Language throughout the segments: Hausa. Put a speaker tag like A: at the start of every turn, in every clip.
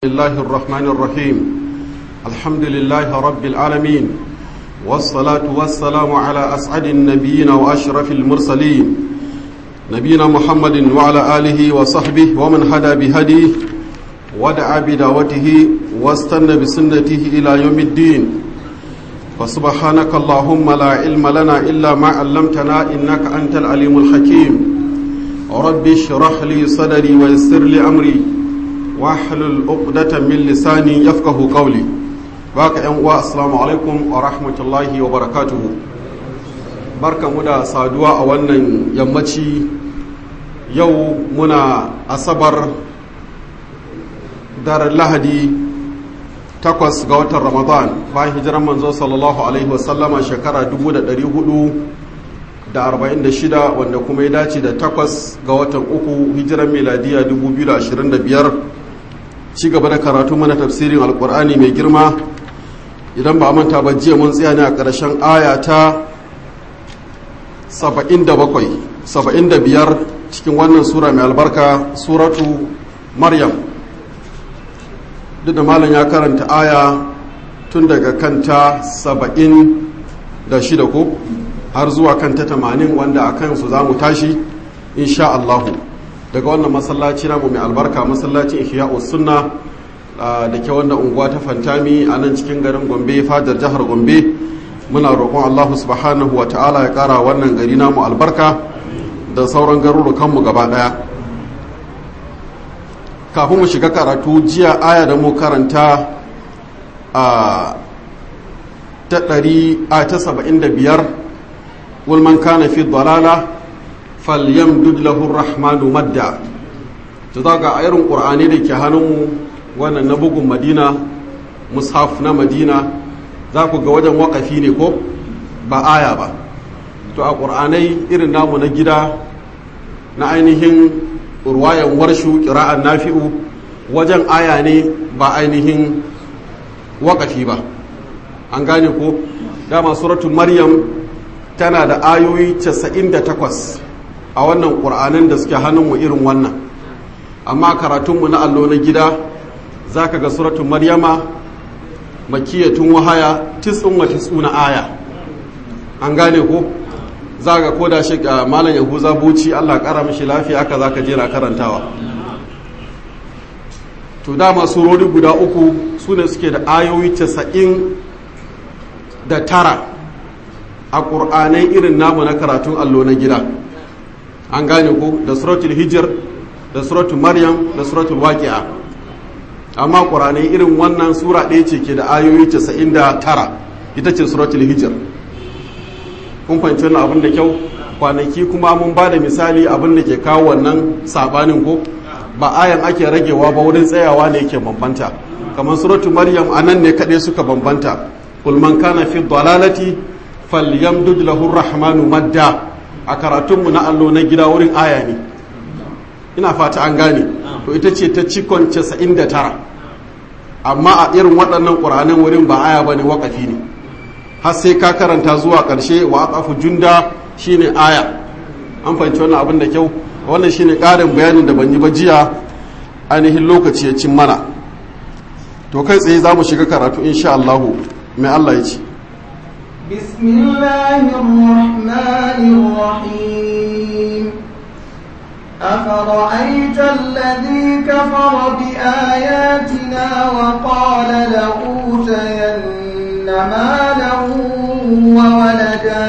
A: الله الرحمن الرحيم الحمد لله رب العالمين والصلاة والسلام على أسعد النبيين وأشرف المرسلين نبينا محمد وعلى آله وصحبه ومن هدى بهديه ودعا بدعوته واستنى بسنته إلى يوم الدين فسبحانك اللهم لا علم لنا إلا ما علمتنا إنك أنت العليم الحكيم رب اشرح لي صدري ويسر لي أمري واحلل عقدة من لساني يفقه قولي baka yan uwa assalamu alaikum wa rahmatullahi wa barakatuhu barka mu da saduwa a wannan yammaci yau muna asabar daren lahadi takwas ga watan ramadan bayan hijiran manzo sallallahu alaihi wasallama shekara 446 wanda kuma ya dace da takwas ga watan uku hijiran miladiya 2025 ci gaba da karatu mana tafsirin alkur'ani mai girma idan ba manta ba jiya mun tsaya ne a ƙarshen aya ta 75 cikin wannan sura mai albarka suratu maryam duk da malam ya karanta aya tun daga kanta 76 ko har zuwa kanta 80 wanda a kansu za mu tashi insha Allahu daga wannan masallaci namu mai albarka masallacin ihya'us sunna da ke wannan unguwa ta fantami a nan cikin garin gombe fadar jihar gombe muna roƙon allahu subhanahu wa ta'ala ya ƙara wannan gari namu albarka da sauran garurukanmu gaba ɗaya kafin mu shiga karatu jiya aya da mu karanta a ta ɗari a ta saba'in da biyar wulman kana fi dalala falyamdud lahu rahmanu madda ta zaga a irin ƙur'ani da ke hannunmu wannan na bugun madina mushaf na madina za ku ga wajen wakafi ne ko ba aya ba to a ƙur'anai irin namu na gida na ainihin ruwayan warshu ƙira'an nafi'u wajen aya ne ba ainihin wakafi ba an gane ko dama suratun maryam tana da ayoyi 98 a wannan ƙur'anin da suke hannunmu irin wannan amma karatunmu na allo na gida za ka ga suratun maryama makiyatun wahaya tisun wa tisuna aya an gane ko za ga ko da shi malam yahuza buci allah kara mishi lafiya haka za ka jera karantawa to dama surori guda uku su ne suke da ayoyi casa'in da tara a ƙur'anai irin namu na karatun allo na gida an gane ko da suratul hijir da suratul maryam da suratul waqi'a amma ƙuranai irin wannan sura ɗaya ce ke da ayoyi 99 ita ce suratul hijir kun fahimci wannan abin da kyau kwanaki kuma mun ba da misali abin da ke kawo wannan sabanin ko ba ayan ake ragewa ba wurin tsayawa ne yake bambanta kamar suratul maryam a nan ne kaɗai suka bambanta kul man kana fi dalalati falyamdud lahu rahmanu madda a karatunmu na allo na gida wurin aya ne ina fata an gane to ita ce ta cikon 99 amma a irin waɗannan ƙuranin wurin ba aya ba ne waƙafi ne har sai ka karanta zuwa ƙarshe wa aqafu junda shine aya an fahimci wannan abin da kyau wannan shine ƙarin bayanin da ban yi ba jiya ainihin lokaci ya cin mana to kai tsaye za mu shiga karatu insha Allah mai Allah ya ce
B: بسم الله الرحمن الرحيم أفرأيت الذي كفر بآياتنا وقال لأوتين مالا وولدا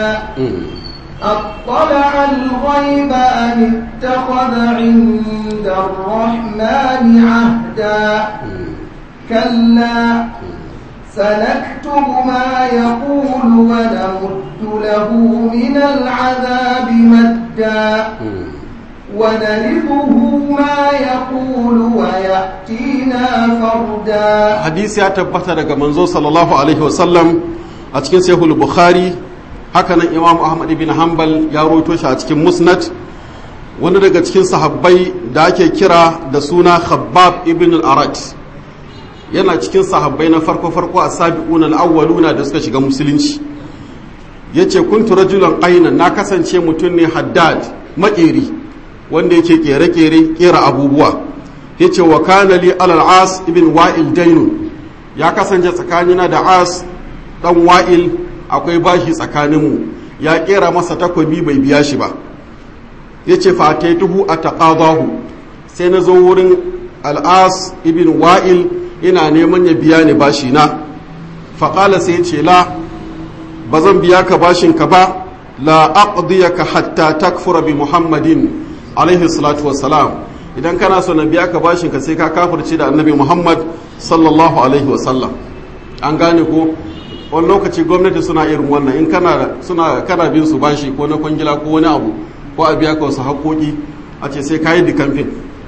B: أطلع الغيب أم اتخذ عند الرحمن عهدا كلا سنكتب ما يقول ونمد له من العذاب مدا ونرثه ما يقول ويأتينا فردا
A: hadisi ya tabbata daga manzo sallallahu alaihi wasallam a cikin sahihul bukhari hakanan imam ahmad ibn hanbal ya roto shi a cikin musnad wani daga cikin sahabbai da ake kira da suna khabbab ibn al-arat yana cikin sahabbai na farko farko a sabi'un al-awwaluna da suka shiga musulunci yace kuntu rajulan ainan na kasance mutum ne haddad maƙeri wanda yake kere-kere kera abubuwa yace wa kana li alal as ibn wa'il dainu ya kasance tsakanina da as dan wa'il akwai bashi tsakaninmu ya kera masa takobi bai biya shi ba yace fa taituhu ataqadahu sai na zo wurin al'as ibn wa'il ina neman ya biya ni bashi na faƙala sai ce la ba zan biya ka bashin ka ba la aqdiyaka hatta takfura bi muhammadin alaihi salatu wassalam idan kana so na biya ka bashin ka sai ka kafirce da annabi muhammad sallallahu alaihi wasallam an gane ko wani lokaci gwamnati suna irin wannan in kana suna kana bin su bashi ko na kwangila ko wani abu ko a biya ka wasu haƙoƙi a ce sai ka yi dikamfin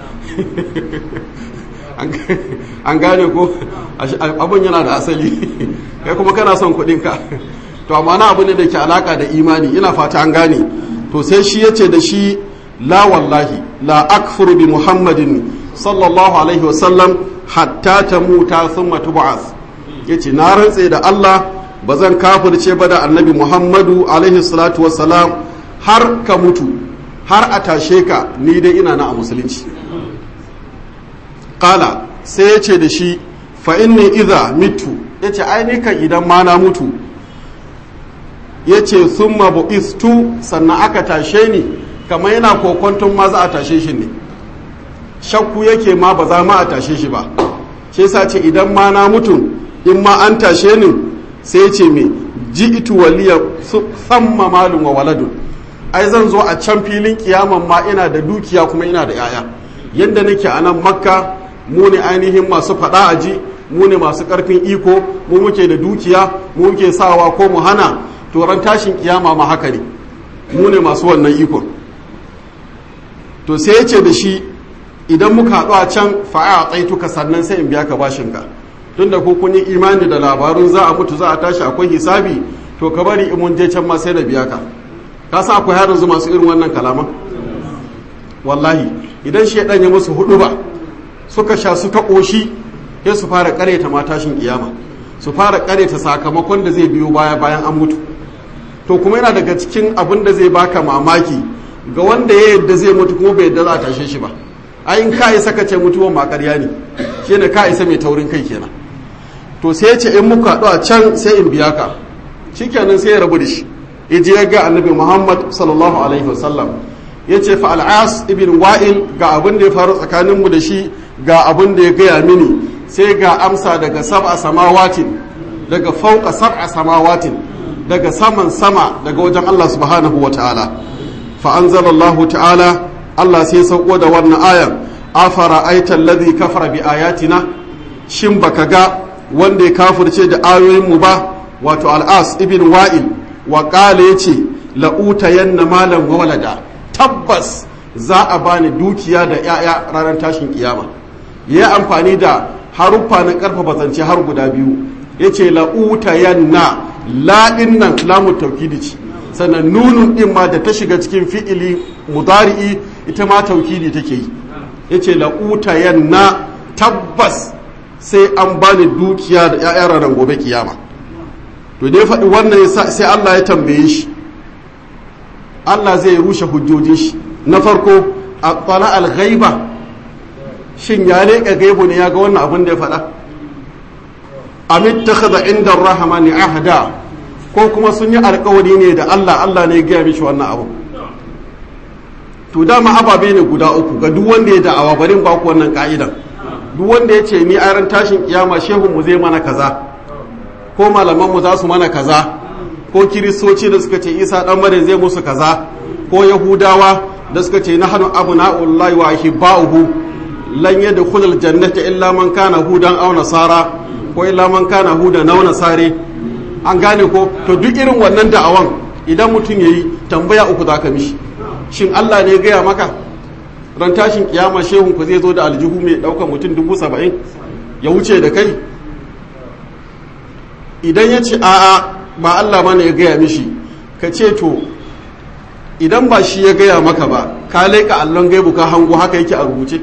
A: an gane ko abin yana da asali kai kuma kana son kuɗinka to amma na abu ne da ke alaka da imani ina fata an gane to sai shi yace da shi la wallahi la akfuru bi muhammadin sallallahu alaihi wasallam hatta ta muta thumma tub'ath yace na rantse da Allah ba zan kafirce ba da annabi muhammadu alaihi salatu wassalam har ka mutu har a tashe ka ni dai ina na a musulunci kala sai ya ce da shi fa inni idha mitu ya ce ainihin idan ma na mutu ya ce sun istu sannan aka tashe ni kamar yana kokonton ma za a tashe shi ne shakku yake ma ba za ma a tashe shi ba shi yasa ce idan ma na mutu in ma an tashe ni sai ya ce me ji itu waliya samma malum wa waladun ai zan zo a can filin kiyaman ma ina da dukiya kuma ina da yaya yadda nake a nan makka mu ne ainihin masu faɗa a ji mu ne masu ƙarfin iko mu muke da dukiya mu muke sawa ko mu hana to ran tashin kiyama ma haka ne mu ne masu wannan iko to sai ya ce da shi idan muka haɗu a can fa'a a tsaituka sannan sai in biya ka bashinka tunda ko kun yi imani da labarun za a mutu za a tashi akwai hisabi to ka bari in mun je can ma sai na biya ka ka sa akwai har yanzu masu irin wannan kalaman wallahi idan shaidan ya musu hudu ba suka sha suka ƙoshi sai su fara ƙareta matashin kiyama su fara ƙareta sakamakon da zai biyo baya bayan an mutu to kuma yana daga cikin abin da zai baka mamaki ga wanda ya yadda zai mutu kuma bai yadda za a tashe shi ba ai in ka isa ka ce mutuwan ma ƙarya ne shi ne ka isa mai taurin kai kenan to sai ya ce in muka haɗu a can sai in biya ka shikenan sai ya rabu da shi ya je ya ga annabi muhammad sallallahu alaihi wasallam ya ce fa al'as ibn wa'il ga abin da ya faru tsakaninmu da shi ga abin da ya gaya mini sai ga amsa daga sab'a samawatin daga fauka sab'a samawatin daga saman sama daga wajen Allah subhanahu wa ta'ala fa anzalallahu ta'ala Allah sai sauko da wannan ayan afara aitan ladhi kafara bi ayatina shin baka ga wanda ya kafirce da ayoyin mu ba wato al'as ibn wa'il wa qala yace la'utayanna malan wa walada tabbas za a bani dukiya da 'ya'ya ranar tashin kiyama ya amfani da haruffa na karfafa zance har guda biyu ya ce la'utayanna laɗin nan lamun taukidi ce sannan nunun ɗin ma da ta shiga cikin fi'ili mudari'i ita ma taukidi take yi ya ce la'utayanna tabbas sai an bani dukiya da 'ya'ya ranar gobe kiyama to dai faɗi wannan sai Allah ya tambaye shi Allah zai rushe hujjojin shi na farko a tsala al-ghaiba shin ya leƙa gaibu ne ya ga wannan abin da ya faɗa amit ta kaza inda rahamani ahda ko kuma sun yi alkawari ne da Allah Allah ne ya gaya mishi wannan abu to dama ababe ne guda uku ga duk wanda ya da'awa barin ba ku wannan ka'idan duk wanda ya ce ni a ran tashin kiyama shehun mu zai mana kaza ko malaman mu za su mana kaza ko kiristoci da suka ce isa dan maryam zai musu kaza ko yahudawa da suka ce nahnu abna'ullahi wa ahibba'uhu lan yadkhul aljannata illa man kana hudan aw nasara ko illa man kana hudan aw nasare an gane ko to duk irin wannan da'awan idan mutum yayi tambaya uku zaka mishi shin Allah ne ya gaya maka ran tashin kiyama shehun ku zai zo da aljihu mai daukar mutum dubu saba'in ya wuce da kai idan ya ce a'a ba Allah mana ya gaya mishi ka ce to idan ba shi ya gaya maka ba ka leƙa allon gaibu ka hango haka yake a rubuce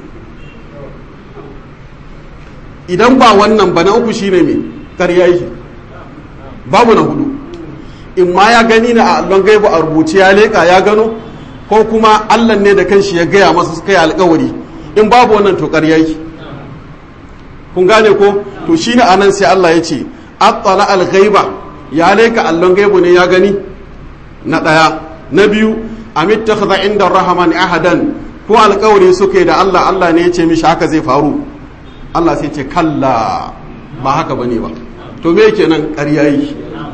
A: idan ba wannan ba na uku shine mai ƙarya yake babu na hudu in ma ya gani na a allon gaibu a rubuce ya leƙa ya gano ko kuma allah ne da kanshi ya gaya masa suka yi alkawari in babu wannan to ƙarya yake kun gane ko to shine anan sai Allah ya ce attala al-ghaiba ya leka allon gaibu ne ya gani na daya na biyu amittakhadha inda rahman ahadan ko alƙawari suka yi da Allah Allah ne ya ce mishi haka zai faru Allah sai ce kalla ba haka bane ba to me kenan ƙarya yi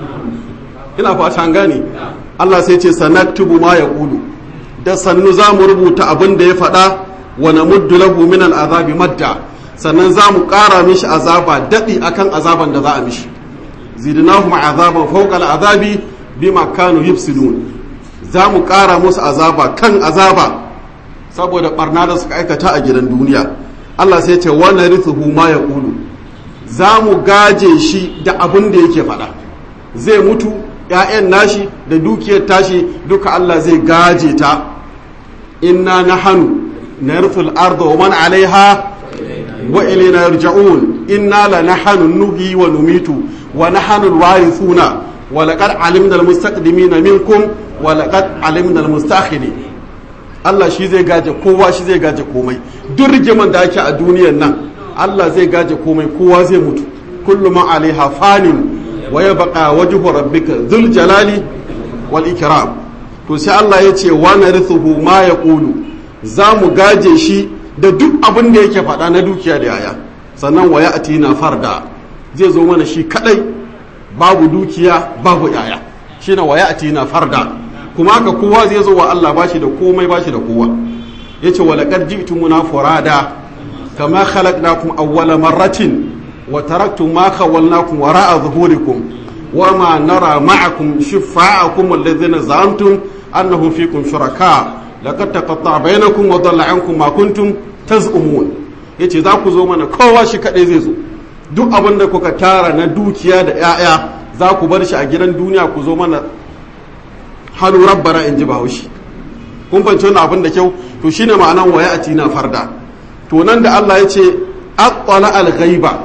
A: ina fata an gane Allah sai ce sanaktubu ma yaqulu da sannu za mu rubuta abin da ya faɗa wa namuddu lahu min al'azabi madda sannan za mu ƙara mishi azaba daɗi akan azaban da za a mishi zidnahum azaban fawqa al'azabi bima kanu yufsidun za mu ƙara musu azaba kan azaba saboda barna da suka aikata a gidan duniya Allah sai ce wa narithuhu ma yaqulu za mu gaje shi da abin da yake faɗa zai mutu ‘ya'yan nashi da dukiyar tashi duka Allah zai gaje ta inna na hannu na rufin arda wa man alaiha wa ilina yarja'un inna la na hannun nuhi wa numitu wa na hannun wari suna wa laƙar alimdal mustaqdimi na minkum wa laƙar alimdal mustakhiri Allah shi zai gaje kowa shi zai gaje komai duk rigiman da ake a duniyan nan Allah zai gaje komai kowa zai mutu kullum alaiha fanin wa ya baka wajhu rabbika dhul jalali wal ikram to sai Allah ya ce wa narithuhu ma yaqulu za mu gaje shi da duk abin da yake faɗa na dukiya da yaya sannan wa ya'tina farda zai zo mana shi kadai babu dukiya babu yaya shine wa ya'tina farda kuma haka kowa zai zo wa Allah bashi da komai bashi da kowa yace wa laqad ji'tumuna furada kama khalaqnakum awwala marratin وتركتم ما خولناكم وراء ظهوركم وما نرى معكم شفاعكم الذين زعمتم أنهم فيكم شركاء لقد تقطع بينكم وضل عنكم ما كنتم تزعمون yace za ku zo mana kowa shi kaɗai zai zo duk abin da kuka tara na dukiya da 'ya'ya za ku bar shi a gidan duniya ku zo mana hannu rabbara in ji bahaushe kun fahimci wannan abin da kyau to shine ma'anan waya a tina farda to nan da Allah ya ce aqala al-ghaiba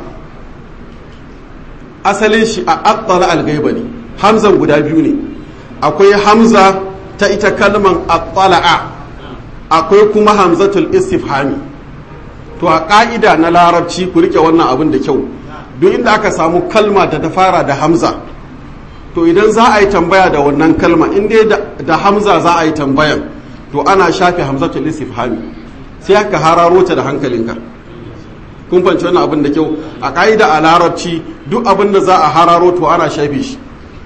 A: asalin shi a attala algaiba ne hamzan guda biyu ne akwai hamza ta ita kalman attala'a akwai kuma hamzatul istifhami to a ƙa'ida na larabci ku rike wannan abin da kyau duk inda aka samu kalma da ta fara da hamza to idan za a yi tambaya da wannan kalma in dai da hamza za a yi tambayan to ana shafe hamzatul istifhami sai aka hararo ta da hankalinka kun fanci wannan abin da kyau a ƙa'ida a larabci duk abin da za a hararo to ana shafe shi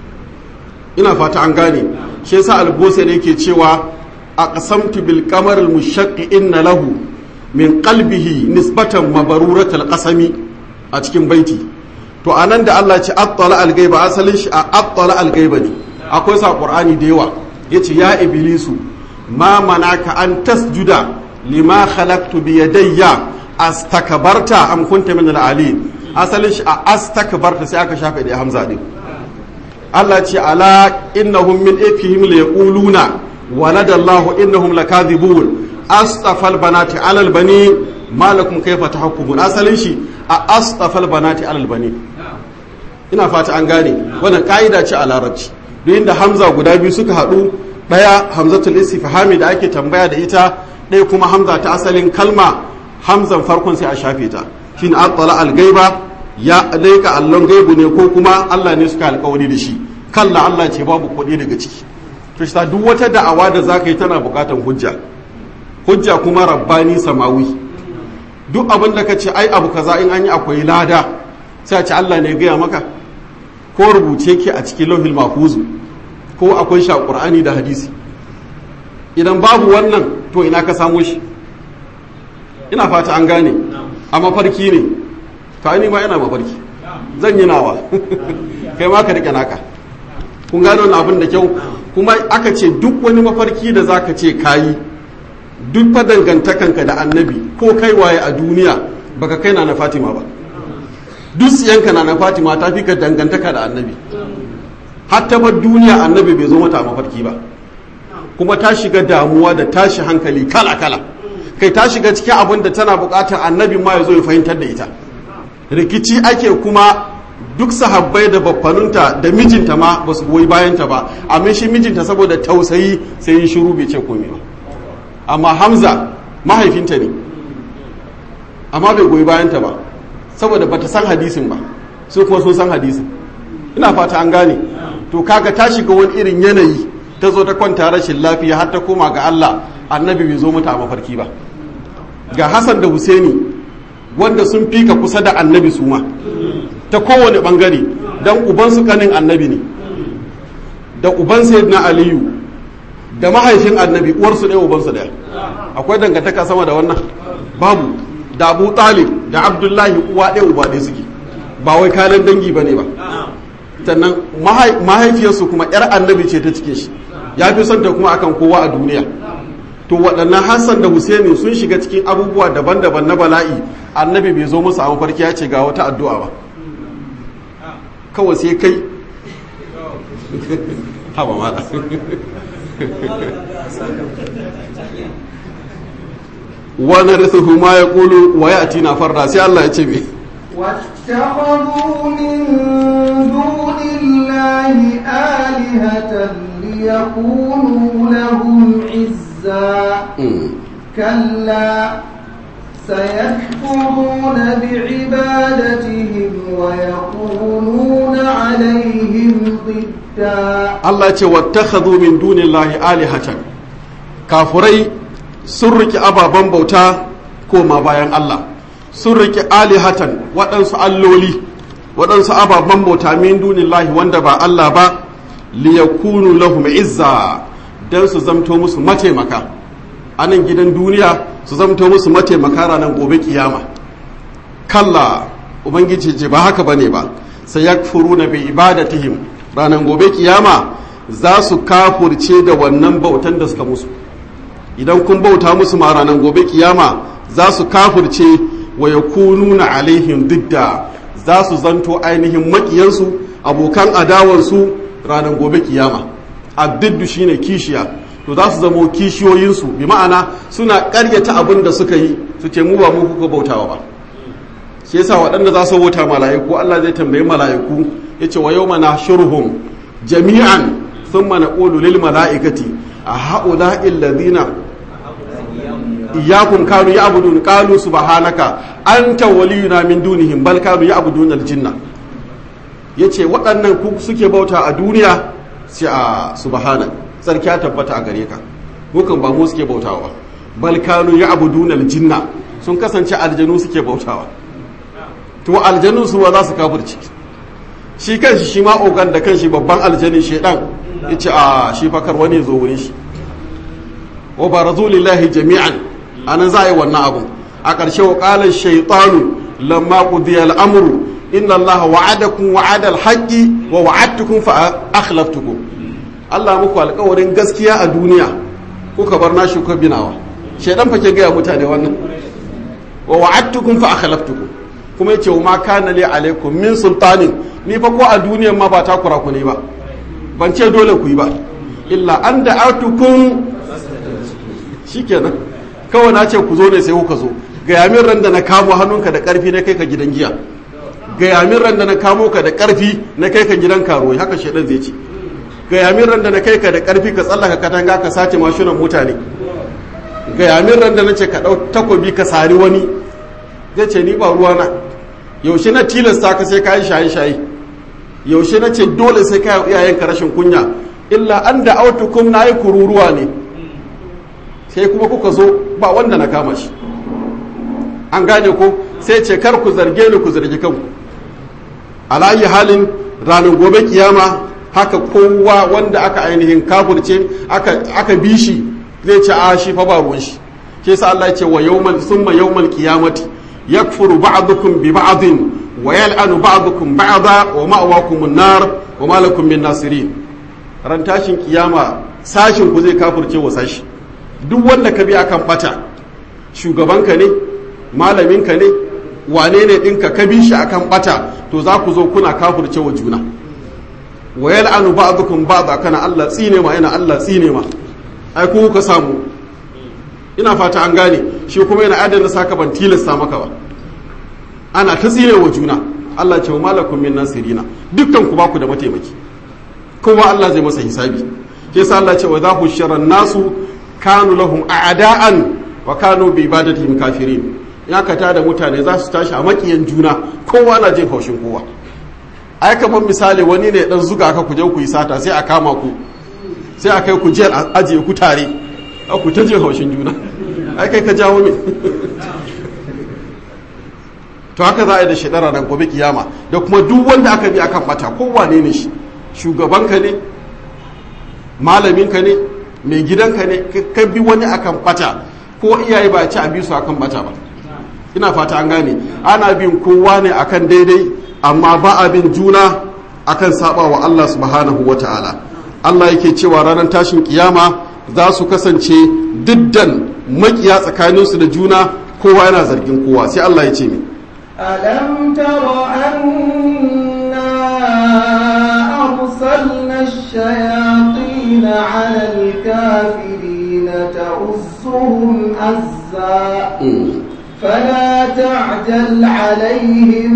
A: ina fata an gane shi yasa albose ne yake cewa a qasamtu bil qamar al mushaqqi inna lahu min qalbihi nisbatan mabaruratul qasami a cikin baiti to anan da Allah ce attala al gaiba asalin shi a attala al gaiba ne akwai sa qur'ani da yawa yace ya iblisu ma manaka an tasjuda lima khalaqtu bi yadayya astakbarta am kunta min al-ali asalin shi a astakbarta sai aka shafe da hamza din Allah ce ala innahum min ifihim la yaquluna waladallahu innahum lakadhibun astafal banati ala al-bani malakum kayfa tahkumun asalin shi a astafal banati ala al-bani ina fata an gane wannan kaida ce a larabci duk inda hamza guda biyu suka hadu daya hamzatul istifhami da ake tambaya da ita ɗaya kuma hamza ta asalin kalma hamzan farkon sai a shafe ta shi ne attala algaiba ya laika allon gaibu ne ko kuma Allah ne suka alkawari da shi kalla Allah ce babu kuɗi daga ciki to shi duk wata da'awa da zaka yi tana buƙatar hujja hujja kuma rabbani samawi duk abin da ka ce ai abu kaza in an yi akwai lada sai a ce Allah ne gaya maka ko rubuce ke a cikin lauhil mahfuzu ko akwai shi a qur'ani da hadisi idan babu wannan to ina ka samo shi ina fata an gane a mafarki ne ta ni ma yana mafarki zan yi nawa kai ma ka rike naka kun gane wani abin da kyau kuma aka ce duk wani mafarki da zaka ce kayi duk fa dangantakanka da annabi ko kai waye a duniya baka kai na na fatima ba duk siyanka na na fatima ta fi ka dangantaka da annabi hatta ba duniya annabi bai zo mata a mafarki ba kuma ta shiga damuwa da tashi hankali kala kala kai ta shiga cikin abin da tana bukatar annabi ma ya zo ya fahimtar da ita rikici ake kuma duk sahabbai da baffanunta da mijinta ma ba su goyi bayanta ba amma shi mijinta saboda tausayi sai yi shiru bai ce komai ba amma hamza mahaifinta ne amma bai goyi bayanta ba saboda bata san hadisin ba su kuma sun san hadisin ina fata an gane to kaga ta shiga wani irin yanayi ta zo ta kwanta rashin lafiya har ta koma ga Allah annabi bai zo mata a mafarki ba ga Hassan da Husaini wanda sun fika kusa da annabi su ma ta kowane bangare dan ubansu kanin annabi ne da uban sayyidina aliyu da mahaifin annabi uwarsu ɗaya ubansu ɗaya akwai dangantaka sama da wannan babu da abu talib da abdullahi uwa ɗaya uba ɗaya suke ba wai kalan dangi ba ne ba sannan mahaifiyarsu kuma yar annabi ce ta cikin shi ya fi son ta kuma akan kowa a duniya to waɗannan hassan da husaini sun shiga cikin abubuwa daban-daban na bala'i annabi bai zo musu a mafarki ya ce ga wata addu'a ba kawai sai kai haba mata wani risuhu ma ya kulu wa ya tina farda sai Allah ya ce me
B: واتخذوا من دون الله آلهة ليكونوا لهم عزا كلا سيكفرون بعبادتهم ويكونون عليهم ضدا
A: Allah ce wattakhadhu min dunillahi alihatan kafurai sun riki ababen bauta koma bayan Allah sun riki alihatan waɗansu alloli waɗansu ababen bauta min dunillahi wanda ba Allah ba liyakunu lahum izza dan su zamto musu mataimaka a nan gidan duniya su zamto musu mataimaka ranar gobe kiyama kalla ubangiji ce ba haka bane ba sai yakfuruna bi ibadatihim ranar gobe kiyama za su kafurce da wannan bautan da suka musu idan kun bauta musu ma ranar gobe kiyama za su kafurce wa ya kununa alaihim didda za su zanto ainihin makiyansu abokan adawarsu ranar gobe kiyama addiddu shine kishiya to za su zamo kishiyoyinsu bi ma'ana suna karyata abin da suka yi su ce mu ba mu kuka bautawa ba shi yasa waɗanda za su bauta mala'iku Allah zai tambayi mala'iku yace wa yawma nahshuruhum jami'an thumma naqulu lil mala'ikati a ha'ula'i alladhina iyyakum kanu ya'budun qalu subhanaka anta waliyuna min dunihim bal kanu ya'budun aljinna yace waɗannan ku suke bauta a duniya sai a subhana sarki ya tabbata a gare ka mukan ba mu suke bautawa bal kanu ya'budun aljinna sun kasance aljanu suke bautawa to aljanu su ba za su kafirci shi kanshi shi ma ogan da kanshi babban aljani shedan yace a shi fakar wani zo wurin shi wa barazu lillahi jami'an anan za a yi wannan abun a ƙarshe wa ƙalar shaitanu lamma qudiya al'amru inna Allah wa'adakum wa'ada al-haqqi wa wa'adtukum fa akhlaftukum Allah muku alƙawarin gaskiya a duniya kuka bar nashi kuka binawa shaidan fa ke gaya mutane wannan wa wa'adtukum fa akhlaftukum kuma yace wa ma kana li alaikum min sultanin ni fa ko a duniyan ma ba ta kura ku ne ba ban ce dole ku yi ba illa an da'atukum shikenan kawai na ce ku zo ne sai kuka zo ga yamin ran da na kamo hannunka da karfi na kai ka gidan giya ga yamin ran da na kamo ka da karfi na kai ka gidan karuwai haka shedan zai ce ga yamin ran da na kai ka da karfi ka tsallaka katanga ka sace mashinan mutane ga yamin ran da na ce ka dau takobi ka sari wani zai ce ni ba ruwa na yaushe na tilasta ka sai ka yi shaye shaye yaushe na ce dole sai ka yi iyayenka rashin kunya illa an da autukum na yi kururuwa ne sai kuma kuka zo ba wanda na kama shi an gane ko sai ce kar ku zarge ni ku zargi kanku alayi halin ranar gobe kiyama haka kowa wanda aka ainihin kafurce aka bi shi zai ce a shi fa ba ruwan shi ke sa Allah ya ce wa yawmal summa yawmal qiyamati yakfuru ba'dukum bi ba'din wa yal'anu ba'dukum ba'da wa ma'wakum an-nar wa ma lakum min nasirin ran tashin kiyama sashin ku zai kafurce wa sashi duk wanda ka bi akan bata shugabanka ne malaminka ne wane ne ɗinka ka bi shi akan bata to za ku zo kuna kafurce wa juna wa yal'anu ba'dukum ba'da kana Allah tsine ma yana Allah tsine ma ai ku ka samu ina fata an gane shi kuma yana adana saka ban tilasta maka ba ana ta tsine wa juna Allah ce wa malakum min nasirina dukkan ku ba ku da mataimaki kowa Allah zai masa hisabi ke sa Allah ce wa za ku sharan nasu kanu lahum a'da'an wa kanu bi ibadatihim kafirin ya ka da mutane za su tashi a makiyan juna kowa na jin haushin kowa ai kamar misali wani ne dan zuga ka ku je ku yi sata sai a kama ku sai a kai ku jiyar a ajiye ku tare a ku ta jin haushin juna ai kai ka jawo min to haka za a yi da shaidara nan gobe kiyama da kuma duk wanda aka bi akan bata kowane ne shi shugabanka ne malaminka ne mai gidanka ne ka bi wani akan bata ko iyaye ba ci a bi su akan bata ba ina fata an gane ana bin kowa ne akan daidai amma ba a bin juna akan saba wa Allah subhanahu wa ta'ala Allah yake cewa ranar tashin kiyama za su kasance diddan makiya tsakaninsu da juna kowa yana zargin kowa sai Allah ya ce mi
B: ألم تر أنا أرسلنا الشياطين على الكافرين تؤزهم أزا فلا تعجل عليهم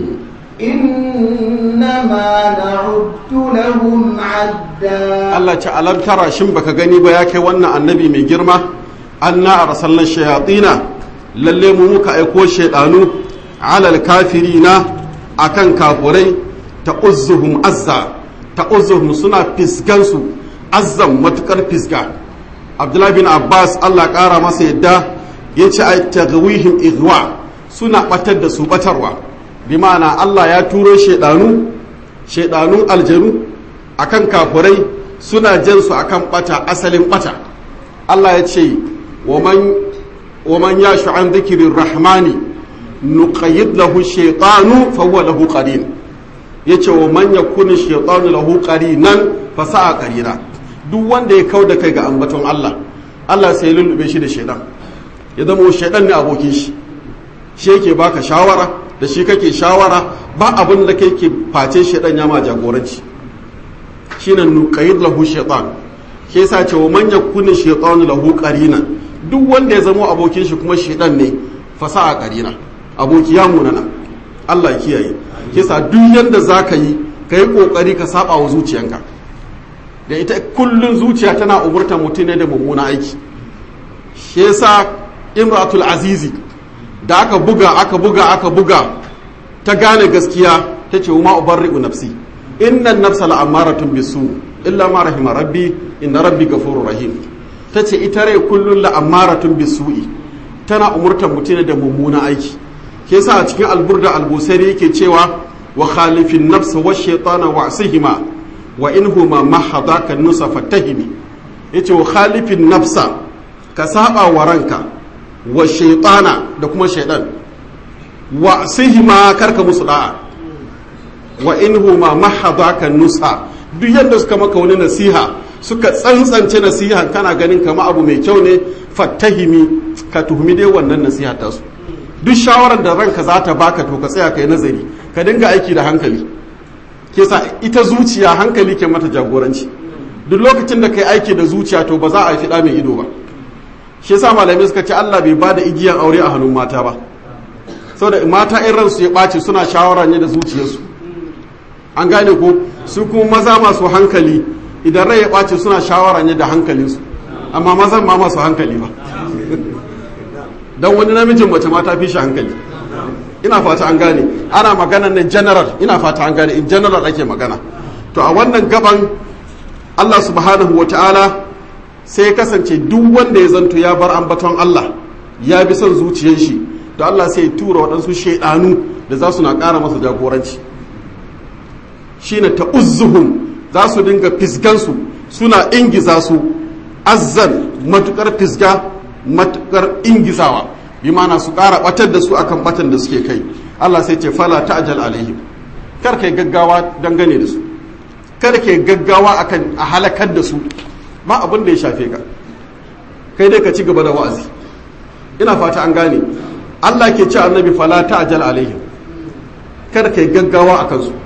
B: إنما نعد لهم عدا
A: Allah ce alam tara shin baka gani ba ya kai wannan annabi mai girma anna arsalna shayatina lalle mu muka aiko shaydanu alal kafirina akan kafurai ta uzzuhum azza ta uzzuhum suna fisgansu azzan matukar fisga abdullahi bin abbas allah kara masa yadda ya ce a tagawihim igwa suna batar da su batarwa bi ma'ana allah ya turo shaidanu shaidanun aljanu akan kafurai suna jan su akan bata asalin bata allah ya ce wa man yashu an zikirin rahmani nuqayyid lahu shaytanu fa huwa lahu qarin yace wa man yakunu shaytanu lahu qarinan fa sa'a qarina duk wanda ya kauda kai ga ambaton Allah Allah sai lullube shi da shaytan ya zama shaytan ne abokin shi shi yake baka shawara da shi kake shawara ba abin da kai ke face shaytan ya ma jagoranci shine nuqayyid lahu shaytan ke yasa ce wa man yakunu shaytanu lahu qarinan duk wanda ya zama abokin shi kuma shaytan ne fa sa'a qarina aboki ya munana Allah ya kiyaye kisa duk yanda za ka yi ka yi ƙoƙari ka saba wa zuciyanka da ita kullun zuciya tana umurtar mutum ne da mummuna aiki shi yasa imratul azizi da aka buga aka buga aka buga ta gane gaskiya ta ce ma ubarri'u nafsi inna nafsa la'amaratun bisu illa ma rahima rabbi inna rabbi ghafurur rahim ta ce ita rai kullun la'amaratun bisu'i tana umurtar mutum da mummuna aiki ke sa a cikin alburda albusari yake cewa wa khalifin nafsa wa shaitana wa asihima wa in huma mahadaka nusa fatahimi yace wa khalifin nafsa ka saba wa ranka wa shaitana da kuma shaitan wa asihima karka musu da'a wa in huma mahadaka nusa duk yadda suka maka wani nasiha suka tsantsance nasiha kana ganin kama abu mai kyau ne fattahimi ka tuhumi dai wannan nasiha tasu duk shawarar da ranka za ta baka to ka tsaya ka yi nazari ka dinga aiki da hankali ke sa ita zuciya hankali ke mata jagoranci duk lokacin da ka yi aiki da zuciya to ba za a fiɗa mai ido ba shi yasa malamai suka ce Allah bai ba da igiyan aure a hannun mata ba saboda mata in ransu ya ɓaci suna shawara ne da zuciyarsu an gane ko su kuma maza masu hankali idan rai ya ɓaci suna shawara ne da hankalinsu amma mazan ma masu hankali ba don wani namijin mace mata fi shi hankali ina fata an gane ana magana ne general ina fata an gane in general ake magana to a wannan gaban Allah subhanahu wa ta'ala sai ya kasance duk wanda ya zanto ya bar ambaton Allah ya bi son zuciyar shi to Allah sai ya tura waɗansu shaidanu da za su na ƙara masa jagoranci shine ta uzzuhum za su dinga fisgansu suna ingiza su azzan matukar fisga matukar ingizawa bi mana su ƙara batar da su akan batan da suke kai Allah sai ce fala ta'jal alaihim kar kai gaggawa dangane da su kar kai gaggawa akan a halakar da su ba abin da ya shafe ka kai dai ka ci gaba da wa'azi ina fata an gane Allah ke ce annabi fala ta'jal alaihim kar kai gaggawa akan su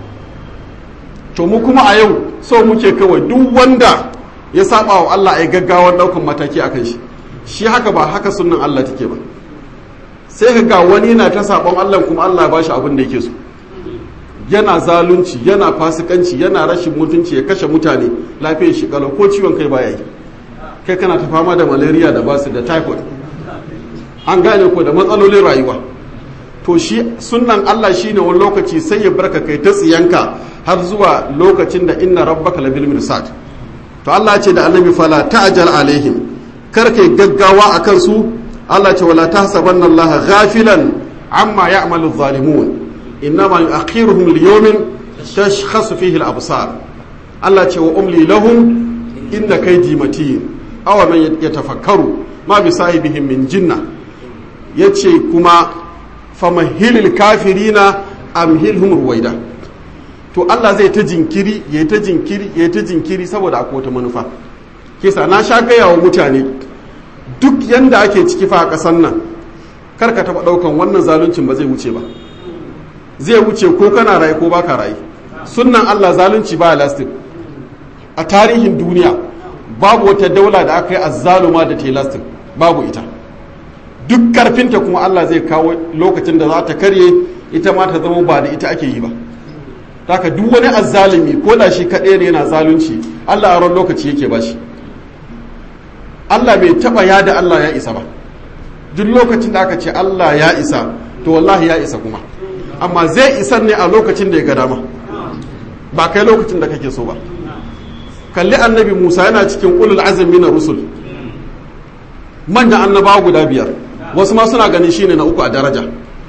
A: to mu kuma a yau so muke kawai duk wanda ya saba wa Allah ya gaggawa daukan mataki akan shi shi haka ba haka sunan Allah take ba sai ka ga wani yana ta sabon Allah kuma Allah ba shi abin da yake so yana zalunci yana fasikanci yana rashin mutunci ya kashe mutane lafiyar shi kalau ko ciwon kai baya yi kai kana ta fama da malaria da basu da typhoid an gane ko da matsalolin rayuwa to shi sunnan Allah shine wani lokaci sai ya barka kai ta tsiyanka har zuwa lokacin da inna rabbaka labil mirsad to Allah ce da annabi fala ta'jal alaihim kar kai gaggawa akan su Allah ce wala tahsabanna Allah ghafilan amma ya'malu adh-dhalimun innama yu'akhiruhum liyawmin tashkhasu fihi al-absar Allah ce wa umli lahum inda kaydi matin aw man yatafakkaru ma bi sahibihim min jinna yace kuma famahilil kafirina amhilhum ruwaida to Allah zai ta jinkiri ya ta jinkiri ya ta jinkiri saboda akwai wata manufa kisa na sha gaya wa mutane duk yanda ake ciki fa a ƙasar nan kar ka taɓa ɗaukan wannan zaluncin ba zai wuce ba zai wuce ko kana rayu ko baka rayu sunnan Allah zalunci ba lastin a tarihin duniya babu wata daula da aka yi azzaluma da ta lastin babu ita duk karfinta kuma Allah zai kawo lokacin da za ta karye ita ma ta zama ba da ita ake yi ba haka duk wani azzalumi ko da shi kaɗai ne yana zalunci Allah a ran lokaci yake ba shi Allah bai taɓa ya da Allah ya isa ba duk lokacin da aka ce Allah ya isa to wallahi ya isa kuma amma zai isan ne a lokacin da ya ga dama ba kai lokacin da kake so ba kalli annabi Musa yana cikin ulul azmi na rusul manyan annabawa guda biyar wasu ma suna ganin shine na uku a daraja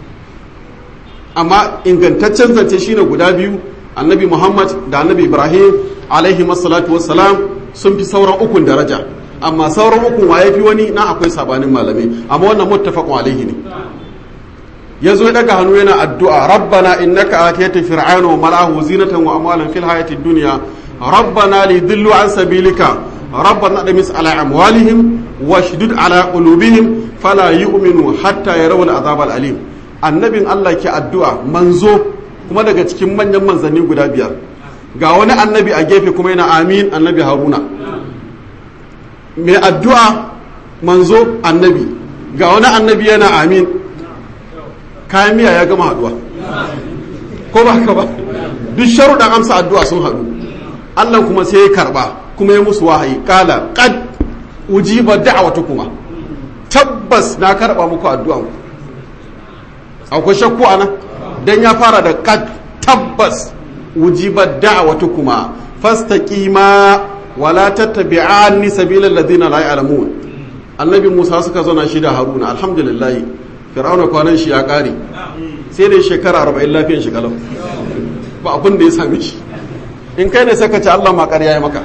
A: amma ingantaccen zance shine guda biyu annabi muhammad da annabi ibrahim alaihi masalatu wassalam sun fi sauran ukun daraja amma sauran ukun wa fi wani na akwai sabanin malamai amma wannan muttafaqun alaihi ne yazo ya daga hannu yana addu'a rabbana innaka atayta fir'auna wa mala'ahu zinatan wa amwalan fil hayatid dunya rabbana lidillu an sabilika rabbana damis ala amwalihim washdud ala qulubihim fala yu'minu hatta yarawul azab alim annabin Allah ke addu'a manzo kuma daga cikin manyan manzanni guda biyar ga wani annabi a gefe kuma yana amin annabi haruna mai addu'a manzo annabi ga wani annabi yana amin kayan miya ya gama haduwa ko ba ka ba duk sharuɗan amsa addu'a sun haɗu Allah kuma sai ya karɓa kuma ya musu wahayi kala qad ujiba kuma tabbas na karɓa muku addu'an akwai shakku ana dan ya fara da qad tabbas ujiba kuma fastaqima wala tattabi'anni sabilal ladina la ya'lamun annabi Musa suka zauna shi da Haruna alhamdulillah fir'auna kwanan shi ya kare sai da shekara 40 lafiyan shi kalau ba abin da ya same shi in kai ne saka ce Allah ma ƙarya ya maka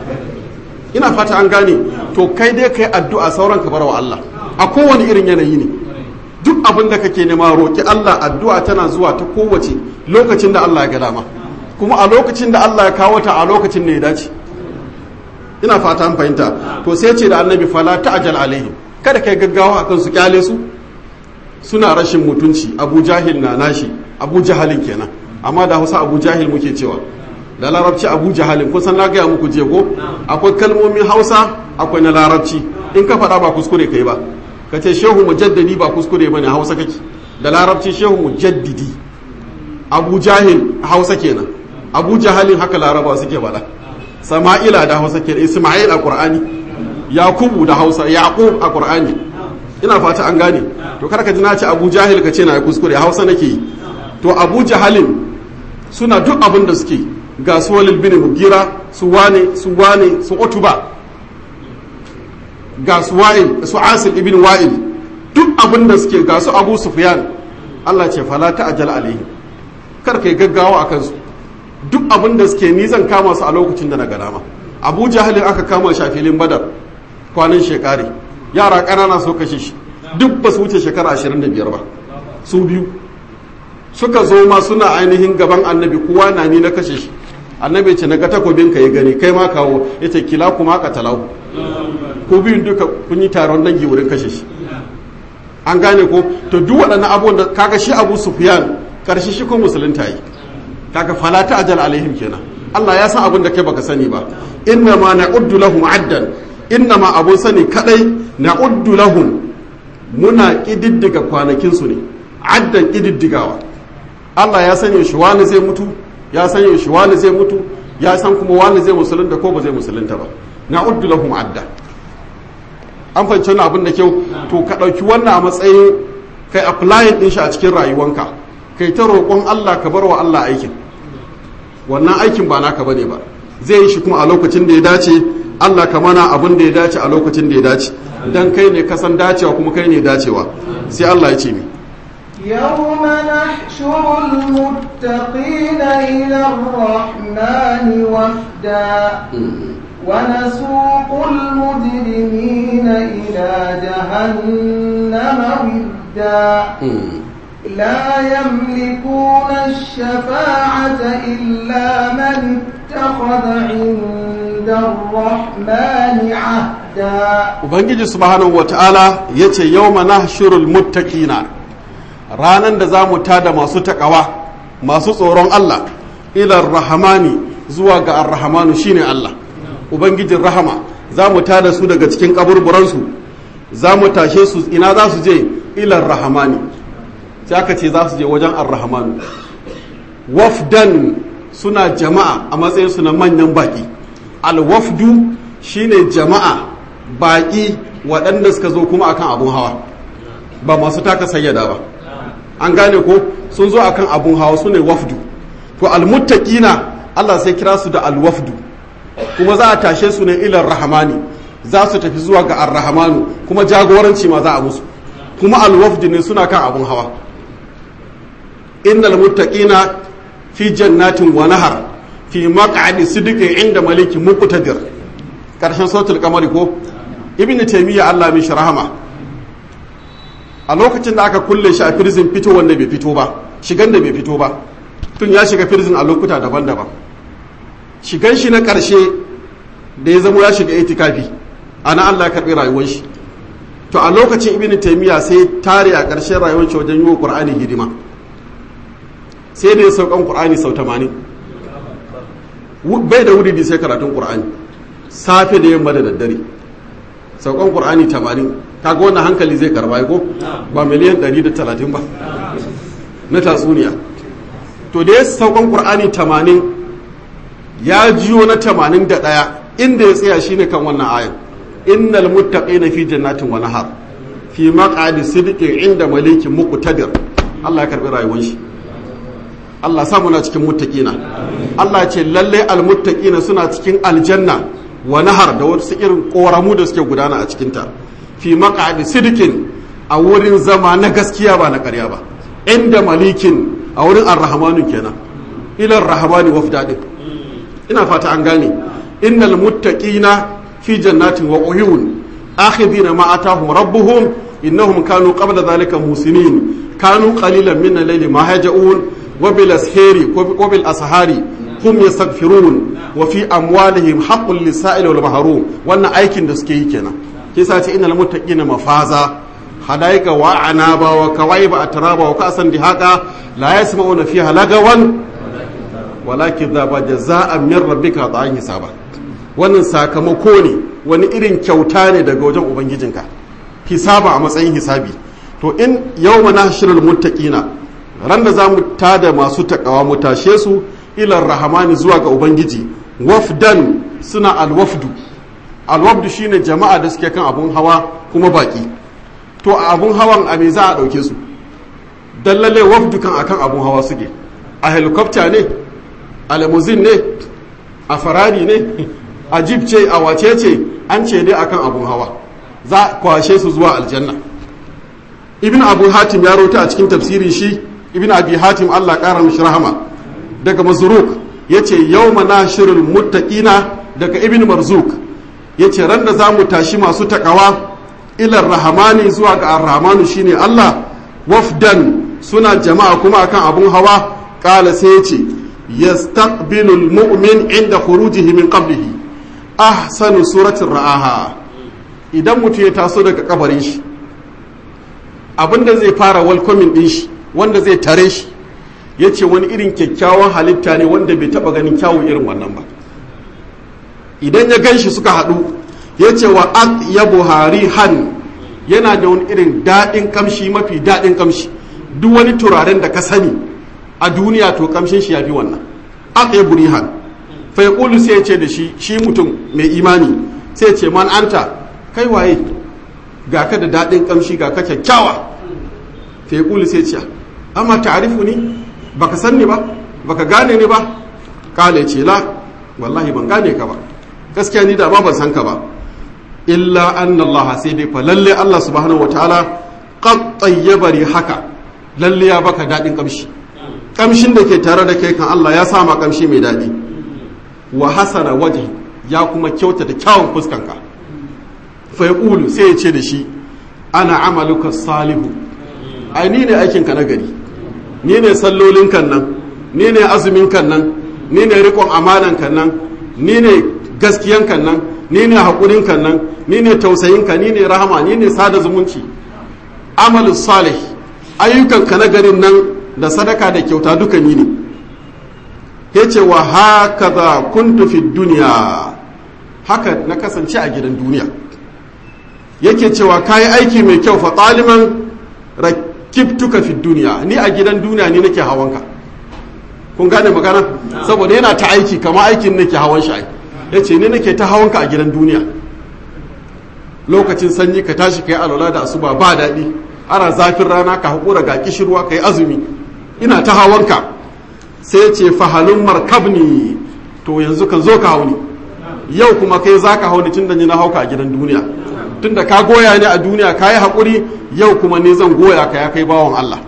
A: ina fata an gane to kai dai kai addu'a sauran ka wa Allah a kowane irin yanayi ne duk abin da kake nema roki Allah addu'a tana zuwa ta kowace lokacin da Allah ya ga dama kuma a lokacin da Allah ya kawo ta a lokacin ne ya dace ina fata an fahimta to sai ce da annabi fala ta'jal alaihim kada kai gaggawa akan su kyale su suna rashin mutunci Abu Jahil na nashi Abu Jahalin kenan amma da Hausa Abu Jahil muke cewa da larabci abu jahalin kusan na gaya muku jego akwai kalmomin hausa akwai na larabci in ka faɗa ba kuskure kai ba ka ce shehu mujaddadi ba kuskure ba ne hausa kake da larabci shehu mujaddidi abu jahil hausa kenan abu jahalin haka laraba suke faɗa sama'ila da hausa kenan isma'il a qur'ani yakubu da hausa yaqub a qur'ani ina fata an gane to kar ka ji na ce abu jahil ka ce na kuskure hausa nake yi to abu jahalin suna duk abin da suke ga su walil bin mugira su wane su wane su utuba ga su wa'il su asil ibn wa'il duk abin da suke ga su abu sufyan Allah ce fala ta'jal alaihi kar kai gaggawa akan su duk abin da suke ni zan kama su a lokacin da na ga dama Abu Jahalin aka kama shi a filin Badar kwanan shekari yara ƙanana so kashe shi duk ba su wuce shekara 25 ba su biyu suka zo ma suna ainihin gaban annabi kowa na ni na kashe shi annabi ce na ga takobin ka ya gani kai ma kawo ya ce kila kuma ka talau ko biyun duka kun yi taron dangi wurin kashe shi an gane ko to duk waɗannan abubuwan da kaga shi abu sufyan karshe shi ko musulunta yi kaga fala ta ajal alaihim kenan Allah ya san abin da kai baka sani ba inna ma na'uddu lahum addan inna ma abun sani kadai na'uddu lahum muna kididdiga kwanakin su ne addan kididdigawa Allah ya sani shi wani zai mutu ya san shi wani zai mutu ya san kuma wani zai musulunta ko ba zai musulunta ba na uddu lahum adda an fahimci wannan abin da kyau to ka ɗauki wannan a matsayin kai applying ɗin shi a cikin rayuwanka kai ta roƙon Allah ka bar wa Allah aikin wannan aikin ba naka bane ba zai yi shi kuma a lokacin da ya dace Allah ka mana abin da ya dace a lokacin da ya dace dan kai ne kasan dacewa kuma kai ne dacewa sai Allah ya ce mi
B: يوم نحشر المتقين إلى الرحمن وفدا ونسوق المجرمين إلى جهنم وردا لا يملكون الشفاعة إلا من اتخذ عند الرحمن عهدا
A: Ubangiji subhanahu wa ta'ala ya ce yau mana shirul muttaqina ranar da za mu tada masu taƙawa masu tsoron Allah ilar rahamani zuwa ga arrahamanu shine Allah Ubangijin rahama za mu tada su daga cikin kaburburansu za mu tashe su ina za su je ilar rahamani sai aka ce za su je wajen arrahamanu wafdan suna jama'a a matsayinsu na manyan baƙi alwafdu shine jama'a baƙi waɗanda suka zo kuma akan abun hawa ba masu taka sayyada ba an gane ko sun zo akan abun hawa su ne wafdu to almuttaqina Allah sai kira su da alwafdu kuma za a tashe su ne ilar rahamani za su tafi zuwa ga arrahamanu kuma jagoranci ma za a musu kuma alwafdu ne suna kan abun hawa innal muttaqina fi jannatin wa nahar fi maq'adi sidqin inda malikin muqtadir karshen sautul kamari ko ibnu taymiya Allah mai rahama a lokacin da aka kulle shi a prison fito wanda bai fito ba shigan da bai fito ba tun ya shiga prison a lokuta daban-daban shigan shi na karshe da ya zama ya shiga itikafi ana Allah ya karbi rayuwar shi to a lokacin ibnu taymiya sai tare a karshen rayuwar shi wajen yi wa qur'ani hidima sai da ya saukan qur'ani sau 80 bai da wuri sai karatun qur'ani safe da yamma da daddare saukan qur'ani 80 kaga wannan hankali zai karba ko ba miliyan 130 ba na tatsuniya to da ya saukan qur'ani 80 ya jiyo na 81 inda ya tsaya shine kan wannan ayan innal muttaqina fi jannatin wa nahar fi maq'adi sidqin inda malikin muqtadir Allah ya karbi rayuwar shi Allah sa muna cikin muttaqina Allah ce lalle almuttaqina suna cikin aljanna wa nahar da wasu irin koramu da suke gudana a cikin ta fi maq'adi sidqin a wurin zama na gaskiya ba na ƙarya ba inda malikin a wurin arrahmanu kenan ila arrahmani wafda din ina fata an gane innal muttaqina fi jannatin wa uyun akhidina ma atahum rabbuhum innahum kanu qabla dhalika musinin kanu qalilan min al-layli ma haja'un wa bil ashari wa bil ashari hum yastaghfirun wa fi amwalihim haqqul lis-sa'il wal mahrum wannan aikin da suke yi kenan kisa ce innal muttaqina mafaza hadaika wa anaba wa kawaiba atraba wa kasan dihaqa la yasma'una fiha lagawan walakin dhaba jazaa'an min rabbika ta'an hisaba wannan sakamako ne wani irin kyauta ne daga wajen ubangijinka hisaba a matsayin hisabi to in yau mana shirin muttaqina ran da za mu tada masu takawa mu tashe su ilar rahamani zuwa ga ubangiji wafdan suna alwafdu alwafdu shine jama'a da suke kan abun hawa kuma baki to a abun hawan a me za a dauke su dallale wafdu kan akan abun hawa suke a helicopter ne a limousine ne a farari ne a jib ce a wace ce an ce dai akan abun hawa za kwashe su zuwa aljanna ibn abu hatim ya rota a cikin tafsirin shi ibn abi hatim allah kara mishi rahama daga mazruk ya ce yau mana shirin muttaqina daga ibn marzuk ya ce ran da za mu tashi masu takawa ilar rahamani zuwa ga arrahmanu shine allah wafdan suna jama'a kuma akan abun hawa kala sai ya ce yastaqbilu almu'min inda khurujihi min qablihi ahsanu suratin ra'aha idan mutum ya taso daga kabarin shi abinda zai fara welcoming din shi wanda zai tare shi ya ce wani irin kyakkyawan halitta ne wanda bai taba ganin kyawun irin wannan ba idan ya gan shi suka haɗu ya ce wa ya buhari han yana da wani irin daɗin kamshi mafi daɗin kamshi duk wani turaren da ka sani a duniya to kamshin shi ya fi wannan ya burihan fa ya sai ya ce da shi shi mutum mai imani sai ya ce man anta kai waye ga ka da daɗin ƙamshi ga ka kyakkyawa fa yaqulu sai ce amma ta'rifu ni baka san ni ba baka gane ni ba kale ce la wallahi ban gane ka ba gaskiya ni da ma ban san ka ba illa anna Allah sai dai fa lalle Allah subhanahu wataala qad tayyaba haka lalle ya baka daɗin ƙamshi ƙamshin da ke tare da kai kan Allah ya sama ƙamshi mai daɗi wa hasana waje ya kuma kyautata kyawun fuskanka fa yaqulu sai ya ce da shi ana amaluka salihu ai ni ne aikin ka na gari ni ne sallolin kan nan ni ne azumin kan nan ni ne riƙon amanan kan nan ni ne gaskiyan kan nan ni ne haƙurin kan nan ni ne tausayin ka ni ne rahama ni ne sada zumunci amalu salih ayyukan ka na garin nan da sadaka da kyauta duka ni ne ya ce wa haka za kuntu fi duniya haka na kasance a gidan duniya yake cewa ka yi aiki mai kyau fa ɗaliman rakibtuka fi duniya ni a gidan duniya ni nake hawanka kun gane magana saboda yana ta aiki kama aikin nake hawan shi ya ce ni nake ta hawanka a gidan duniya lokacin sanyi ka tashi ka yi alwala da asuba ba daɗi ana zafin rana ka haƙura ga kishirwa ka yi azumi ina ta hawanka sai ce fahalun markabni to yanzu ka zo ka hauni yau kuma kai za ka hauni tun da ni na hauka a gidan duniya tun da ka goya ni a duniya ka yi haƙuri yau kuma ni zan goya ka ya kai bawan Allah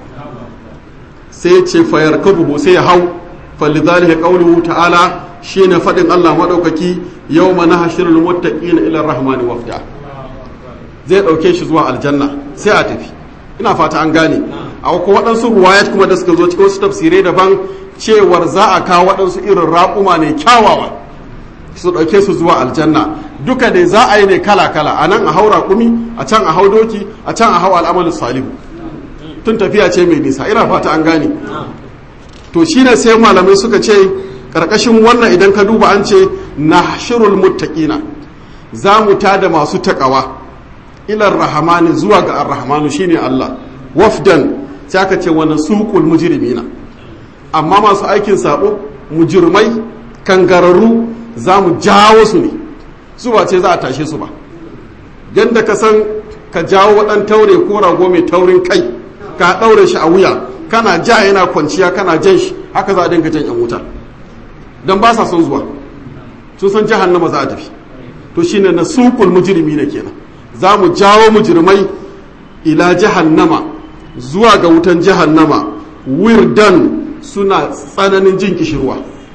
A: sai ce fayar kabuhu sai ya hau falidhalika qawluhu ta'ala shine faɗin Allah maɗaukaki yawma nahshurul muttaqina ila rahmani wafda zai ɗauke shi zuwa aljanna sai a tafi ina fata an gane a ko waɗansu ruwayat kuma da suka zo cikin wasu tafsirai daban cewar za a kawo waɗansu irin raƙuma ne kyawawa su ɗauke su zuwa aljanna duka dai za a yi ne kala kala a nan a hau raƙumi a can a hau doki a can a hau al'amalin salihu tun tafiya ce mai nisa ina fata an gane to shine sai malamai suka ce ƙarƙashin wannan idan ka duba an ce nahshurul muttaqina za mu tada masu taƙawa ilar rahamani zuwa ga arrahmanu shine Allah wafdan sai aka ce wani suqul mujrimina amma masu aikin sabo mujirmai kangararru za mu jawo su ne su ba ce za a tashe su ba yadda ka san ka jawo waɗan taure ko rago mai taurin kai ka ɗaure shi a wuya kana ja yana kwanciya kana jan shi haka za a dinga jan yan wuta don ba sa son zuwa sun san jahannama za a tafi to shine na suqul mujrimina kenan za mu jawo mujirmai ila jahannama zuwa ga wutan jahannama wirdan suna tsananin jin kishirwa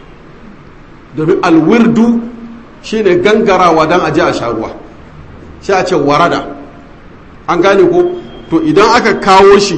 A: domin alwirdu shine gangarawa don aje a sha ruwa shi a ce warada an gane ko to idan aka kawo shi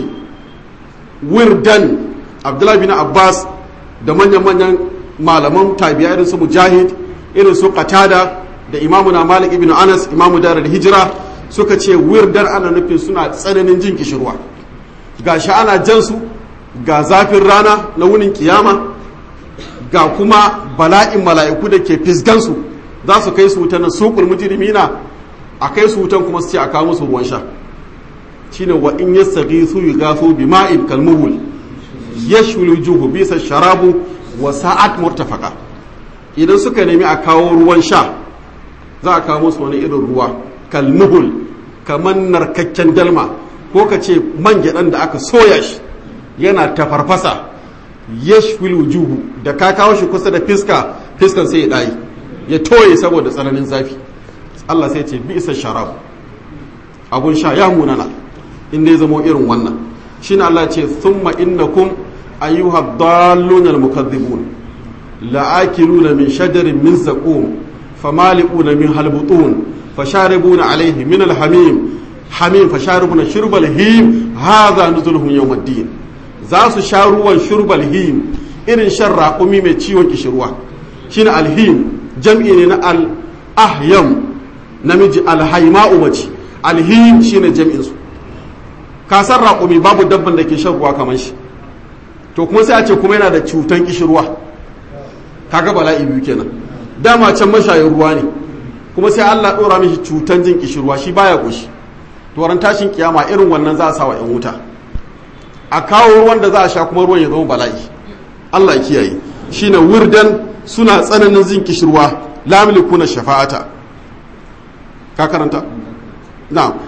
A: wirdan abdullahi bin abbas da manyan-manyan malaman tabiya irin su mujahid irin su qatada da imamu na malik ibn anas imamu darar hijira suka ce wirdar ana nufin suna tsananin jin kishirwa ga shi ana jansu ga zafin rana na wunin kiyama ga kuma bala'in mala'iku da ke fisgansu za su kai su wutan na suƙul mujrimina a kai su wutan kuma su ce a kawo musu ruwan sha shine wa in yastaghithu yughathu bima'in kalmuhul yashwil juhu bisa sharabu wa sa'at murtafaqa idan suka nemi a kawo ruwan sha za a kawo musu wani irin ruwa kalmuhul kamar narkakken dalma ko ka ce man gyaɗan da aka soya shi yana tafarfasa yashwil wujuhu da ka kawo shi kusa da fiska fiskan sai ya ɗayi ya toye saboda tsananin zafi Allah sai ce bisa sharab abun sha ya munana in dai zamo irin wannan shine Allah ce thumma innakum ayyuha dallun almukaththibun la'akiluna min shajarin min zaqum famali'una min halbutun fasharibuna alayhi min alhamim hamim fasharibuna shurbal him hadha nuzuluhum yawm ad-din za su sha ruwan shurbal him irin shan raƙumi mai ciwon kishirwa shine alhim jam'i ne na al-ahyam namiji alhaima'u mace alhim shine jam'in su kasar raƙumi babu dabban da ke shan ruwa kamar shi to kuma sai a ce kuma yana da cutan kishirwa kaga bala'i biyu kenan dama can mashayin ruwa ne kuma sai Allah ɗora mishi cutan jin kishirwa shi baya ƙoshi to ran tashin kiyama irin wannan za a sa wa 'yan wuta a kawo ruwan da za a sha kuma ruwan ya zama bala'i Allah ya kiyaye shine wirdan suna tsananin jin kishirwa la na shafa'ata ka karanta na'am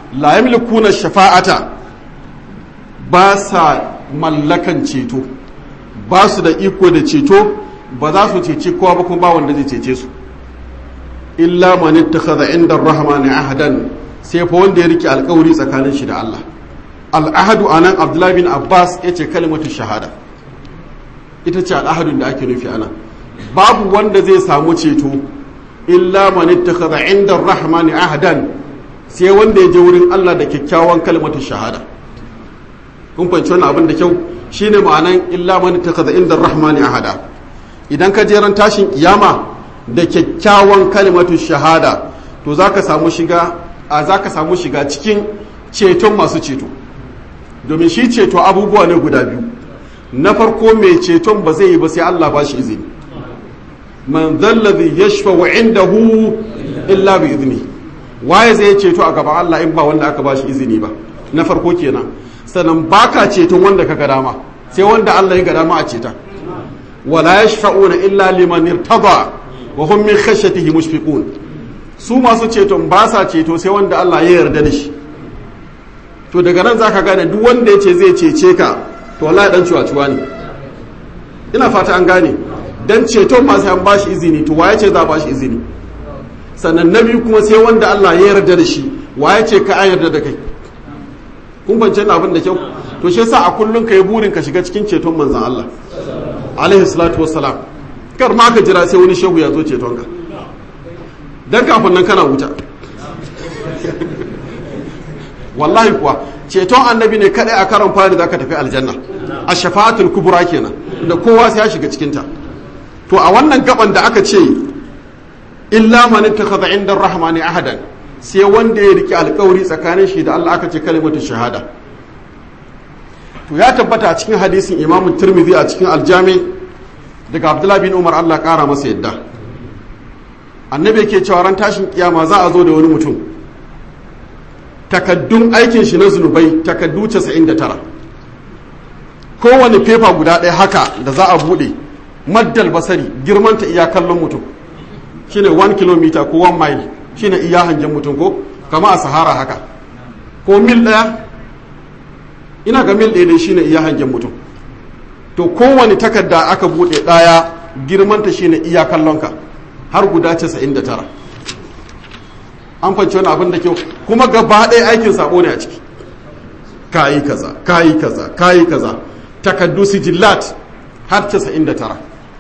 A: la yamlikuna shafa'ata ba sa mallakan ceto ba su da iko da ceto ba za su cece kowa ba kuma ba wanda zai cece su illa man ittakhadha inda ar-rahmani ahadan sai fa wanda ya rike alkawari tsakanin shi da Allah al'ahadu anan Abdullahi bin Abbas yace kalimatu shahada ita ce al'ahadun da ake nufi anan babu wanda zai samu ceto illa man ittakhadha inda ar-rahmani ahadan sai wanda ya je wurin Allah da kyakkyawan kalimatu shahada kun fahimci wannan abin da kyau shine ma'anan illa man ittakhadha inda ar-rahmani ahada idan ka jeran tashin kiyama da kyakkyawan kalimatu shahada to zaka samu shiga a zaka samu shiga cikin ceton masu ceto domin shi ceto abubuwa ne guda biyu na farko mai ceton ba zai yi ba sai Allah ba shi izini man zallazi yashfa'u indahu illa bi izini waye zai ceto a gaban Allah in ba wanda aka ba shi izini ba na farko kenan sannan baka ceton wanda ka ga dama sai wanda Allah ya ga dama a ceta wala yashfa'una illa liman irtada wa hum min khashyatihi mushfiqun su masu ceton ba sa ceto sai wanda Allah ya yarda da shi to daga nan zaka gane duk wanda ya ce zai cece ka to wallahi dan ciwa ne ina fata an gane dan ceton ma sai an bashi izini to waye ce za a bashi izini sannan na biyu kuma sai wanda Allah ya yarda da shi waye ce ka an yarda da kai kun bance na abin da kyau to shi yasa a kullun kai burin ka shiga cikin ceton manzon Allah alaihi salatu wassalam kar ma ka jira sai wani shehu ya zo ceton ka dan kafin nan kana wuta wallahi kuwa ceton annabi ne kadai a karon fari zaka tafi aljanna a shafa'atul kubra kenan da kowa sai ya shiga cikin ta to a wannan gaban da aka ce illa man ittakhadha inda ar-rahmani ahadan sai wanda ya riki alkawari tsakanin shi da Allah aka ce kalimatu shahada to ya tabbata a cikin hadisin Imam Tirmidhi a cikin aljami daga Abdullah bin Umar Allah kara masa yadda annabi yake cewa ran tashin kiyama za a zo da wani mutum takaddun aikin shi na zunubai takaddu 99 kowane fefa guda ɗaya haka da za a buɗe maddal basari girmanta iya kallon mutum shine 1 km ko 1 mile shine iya hangen mutum ko kama a sahara haka ko mil ɗaya ina ga mil ɗaya ne shine iya hangen mutum to kowane takarda aka buɗe ɗaya girmanta shine iya kallonka har guda 99 an fanci wani abin da kyau kuma gaba ɗaya aikin sabo ne a ciki kayi kaza kayi kaza kayi kaza takaddu sijillat har 99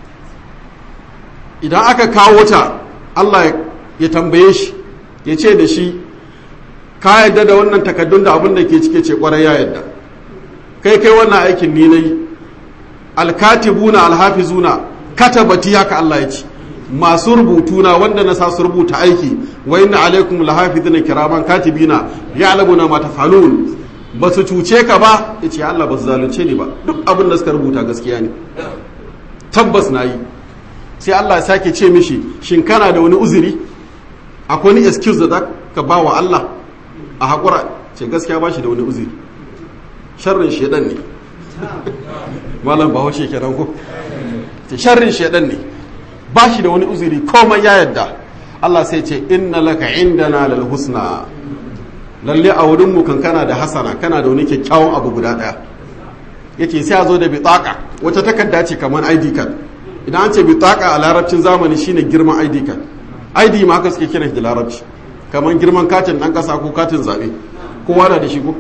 A: idan aka kawo ta Allah ya tambaye shi ya ce da shi ka yadda da wannan takaddun da abin da ke cike ce kwarai ya yadda kai kai wannan aikin ni nayi alkatibuna alhafizuna katabati haka Allah ya ce masu rubutuna wanda na sa su rubuta aiki wa inna alaikum lahafizina kiraman katibina ya'lamuna ma tafalun ba su cuce ka ba yace Allah ba su zalunce ni ba duk abin da suka rubuta gaskiya ne tabbas nayi sai Allah ya sake ce mishi shin kana da wani uzuri akwai wani excuse da za ka ba wa Allah a haƙura ce gaskiya ba shi da wani uzuri sharrin shedan ne malam ba haushe kenan ko ce sharrin shedan ne ba shi da wani uzuri komai ya yadda Allah sai ce inna laka indana lal husna lalle a wurin mu kan kana da hasana kana da wani kyakkyawan abu guda daya yace sai a zo da bitaka wata takarda ce kamar ID card idan an ce bitaka a larabcin zamani shine girman ID card ID ma haka suke kiran da larabci kamar girman katin dan kasa ko katin zabe kowa na da shi ko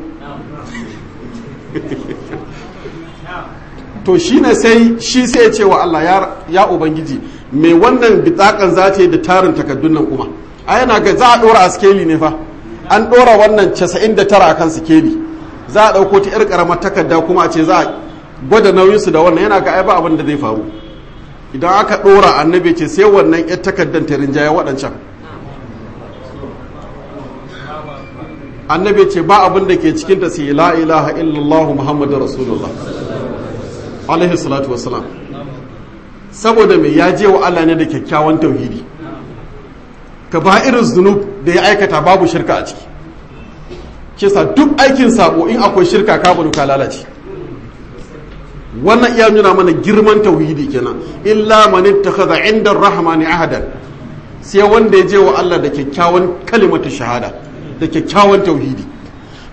A: to shine sai shi sai ya ce wa Allah ya, ya ubangiji mai wannan bitakan za ta yi da tarin takaddun nan kuma a yana ga za a dora a skeli ne fa an dora wannan 99 a kan skeli za a dauko ta yar karamar takarda kuma a ce za a gwada nauyinsu da wannan yana ga ai ba abin da zai faru idan aka dora annabi ce sai wannan yar takardar ta rinjaya waɗancan annabi ce ba abin da ke cikinta sai la ilaha illallah muhammadu rasulullah alaihi salatu wassalam saboda mai ya je wa Allah ne da kyakkyawan tauhidi ka ba irin zunub da ya aikata babu shirka a ciki kisa duk aikin sabo in akwai shirka ka bari ka lalace wannan iya nuna mana girman tauhidi kenan illa man ittakhadha inda rahmani ahadan sai wanda ya je wa Allah da kyakkyawan kalimatu shahada da kyakkyawan tauhidi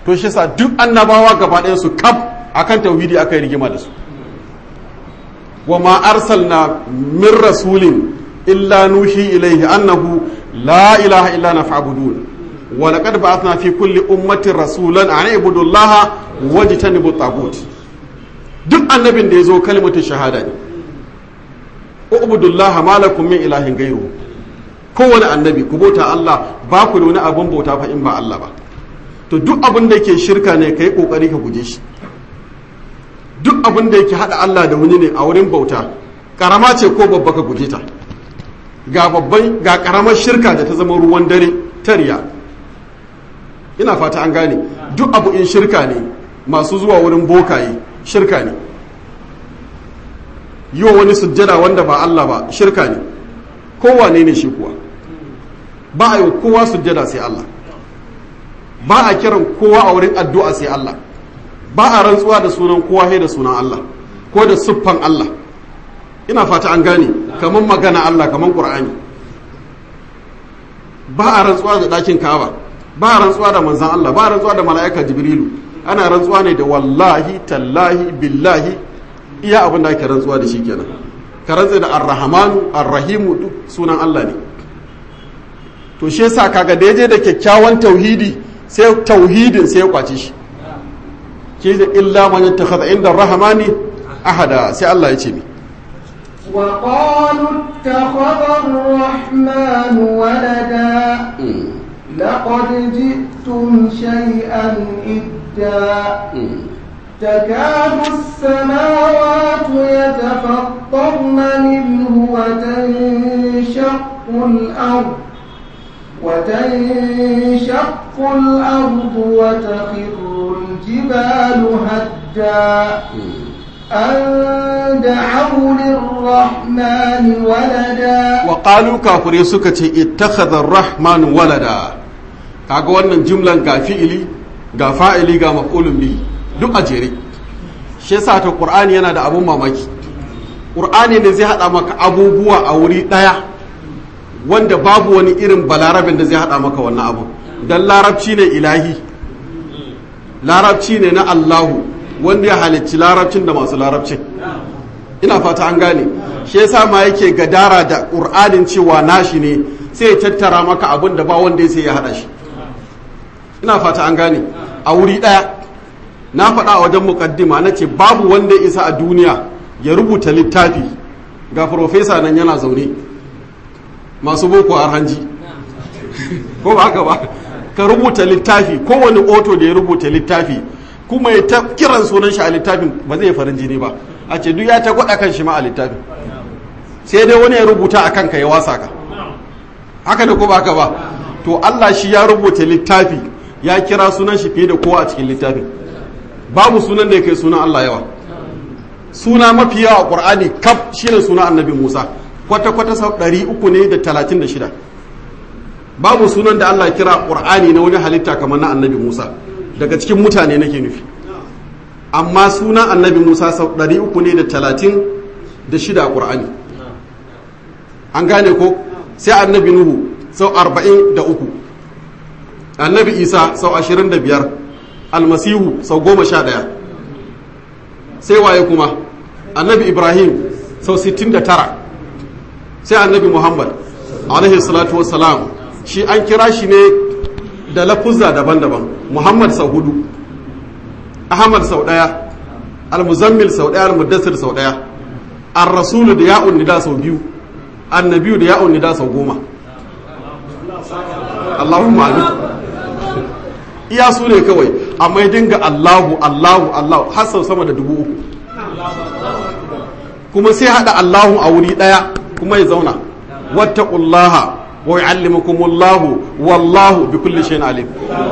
A: to shi sa duk annabawa gaba ɗayan su kaf akan tauhidi aka yi rigima da su wa ma arsalna min rasulin illa nuhi ilaihi annahu la ilaha illa na fa'budun wa laqad ba'athna fi kulli ummatin rasulan an ibudu allaha wajtanibu tagut duk annabin da yazo kalmatu shahada ne ubudullaha ma lakum min ilahin ghayru kowane annabi ku bauta Allah ba ku da wani abin bauta fa in ba Allah ba to duk abin da yake shirka ne kai kokari ka guje shi duk abin da yake hada Allah da wani ne a wurin bauta karama ce ko babba ka guje ta ga babban ga karamar shirka da ta zama ruwan dare tariya ina fata an gane duk abu in shirka ne masu zuwa wurin bokaye shirka ne yi wa wani sujjada wanda ba Allah ba shirka ne kowane ne shi kuwa ba a yi kowa sujjada sai Allah ba a kiran kowa a wurin addu'a sai Allah ba a rantsuwa da sunan kowa sai da sunan Allah ko da siffan Allah ina fata an gane kamar magana Allah kamar Qur'ani ba a rantsuwa da ɗakin Ka'aba ba a rantsuwa da manzan Allah ba a rantsuwa da mala'ika Jibrilu ana rantsuwa ne da wallahi tallahi billahi iya abin da ake rantsuwa da shi kenan ka rantsa da ar-rahmanu ar-rahimu duk sunan Allah ne to shi yasa kaga da yaje da kyakkyawan tauhidi sai tauhidin sai ya kwace shi ke da illa man yattakhadha inda ar-rahmani ahada sai Allah ya ce mi
B: وقالوا اتخذ الرحمن ولدا لقد جئتم شيئا إدا تكاد السماوات يتفطرن منه وتنشق الأرض وتنشق الأرض وتخر الجبال هدا أن دعوا للرحمن ولدا
A: وقالوا كافري سكتي اتخذ الرحمن ولدا kaga wannan jumlan ga fi'ili ga fa'ili ga maf'ulun bihi duk a jere shi yasa ta qur'ani yana da abun mamaki qur'ani ne zai hada maka abubuwa a wuri daya wanda babu wani irin balarabin da zai hada maka wannan abu dan larabci ne ilahi larabci ne na Allahu wanda ya halicci larabcin da masu larabcin ina fata an gane shi yasa ma yake gadara da qur'anin cewa nashi ne sai ya tattara maka abin da ba wanda ya sai ya hada shi ina fata an gane a wuri daya na faɗa a wajen mukaddima na ce babu wanda ya isa a duniya ya rubuta littafi ga profesa nan yana zaune masu boko a hanji ko ba haka ba ka rubuta littafi kowane oto da ya rubuta littafi kuma ya ta kiran sunan shi a littafin ba zai farin jini ba a ce duk ya ta gwada kan shi ma a littafin sai dai wani ya rubuta a kanka ya wasa ka haka da ko ba haka ba to Allah shi ya rubuta littafi ya kira sunan shi fiye da kowa a cikin littafin babu sunan da ya kai sunan Allah yawa suna mafi yawa a Qur'ani kaf shine sunan Annabi Musa kwata kwata sau ɗari uku ne da talatin da shida babu sunan da Allah kira Qur'ani na wani halitta kamar na Annabi Musa daga cikin mutane nake nufi amma sunan Annabi Musa sau ɗari uku ne da talatin da shida a Qur'ani an gane ko sai Annabi Nuhu sau arba'in da uku Annabi Isa sau ashirin da biyar almasihu sau goma sha ɗaya sai waye kuma annabi ibrahim sau sittin da tara sai annabi muhammad alaihi salatu wassalam shi an kira shi ne da lafuzza daban-daban muhammad sau hudu ahmad sau ɗaya almuzammil sau ɗaya almuddassir sau ɗaya an rasulu da ya'un nida sau biyu annabiyu da ya'un nida sau goma allahumma amin iya su ne kawai amma ya dinga Allahu Allahu Allahu har sau sama da dubu uku kuma sai hada Allahu a wuri daya kuma ya zauna wattaqullaha wa yu'allimukumullahu wallahu bi kulli shay'in alim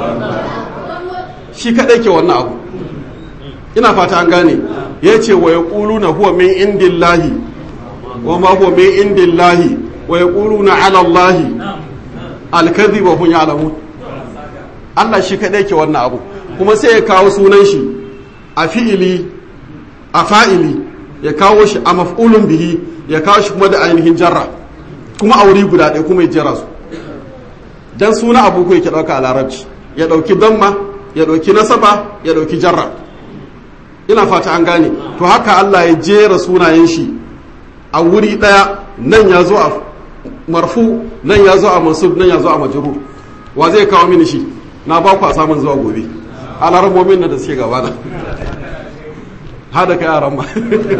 A: shi kadai ke wannan abu ina fata an gane yace wa yaquluna huwa min indillahi wa ma huwa min indillahi wa yaquluna ala allahi al-kadhiba hum ya'lamun Allah shi kaɗai ke wannan abu kuma sai ya kawo sunan shi a fi'ili a fa'ili ya kawo shi a maf'ulun bihi ya kawo shi kuma da ainihin jarra kuma a wuri guda ɗaya kuma ya jera su dan suna abu ko yake ɗauka a larabci ya ɗauki damma ya ɗauki nasaba ya ɗauki jarra ina fata an gane to haka Allah ya jera sunayen shi a wuri ɗaya nan ya zo a marfu nan ya zo a mansub nan ya zo a majrur wa zai kawo mini shi na ba ku a samun zuwa gobe alarmomin na da suke gabana hada kai aran ba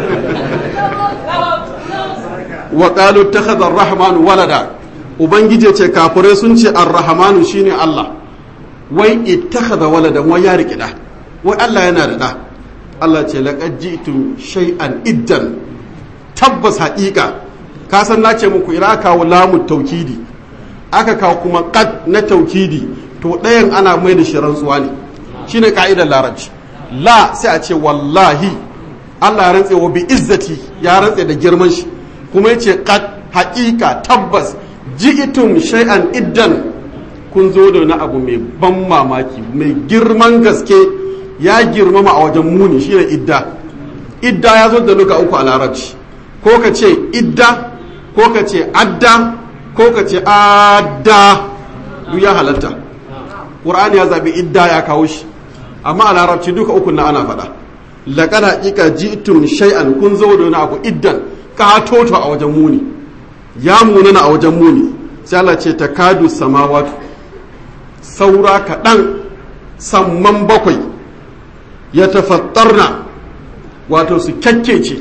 A: wa qalu ittakhadha ar-rahman walada ubangije ce kafirai sun ce ar-rahmanu shine Allah wai ittakhadha waladan wai ya riki da wai Allah yana da da Allah ce laqad ji'tum shay'an iddan tabbas haƙiƙa ka san na ce muku ina kawo lamu taukidi aka kawo kuma qad na taukidi to ɗayan ana mai da shi rantsuwa ne shine ka'idar larabci la sai a ce wallahi Allah ya rantse wa bi izzati ya rantse da girman shi kuma yace qad haƙiƙa tabbas ji'tum shay'an iddan kun zo da wani abu mai ban mamaki mai girman gaske ya girmama a wajen muni shine idda idda ya zo da luka uku a larabci ko ka ce idda ko ka ce adda ko ka ce adda duk ya halatta ƙur'ani ya zaɓi idda ya kawo shi amma a larabci duka uku na ana faɗa laƙar haƙiƙa ji'tum shay'an kun zo da wani abu iddan katoto a wajen muni ya munana a wajen muni sai Allah ce ta kadu samawatu saura kaɗan samman bakwai ya tafattarna wato su kyakkece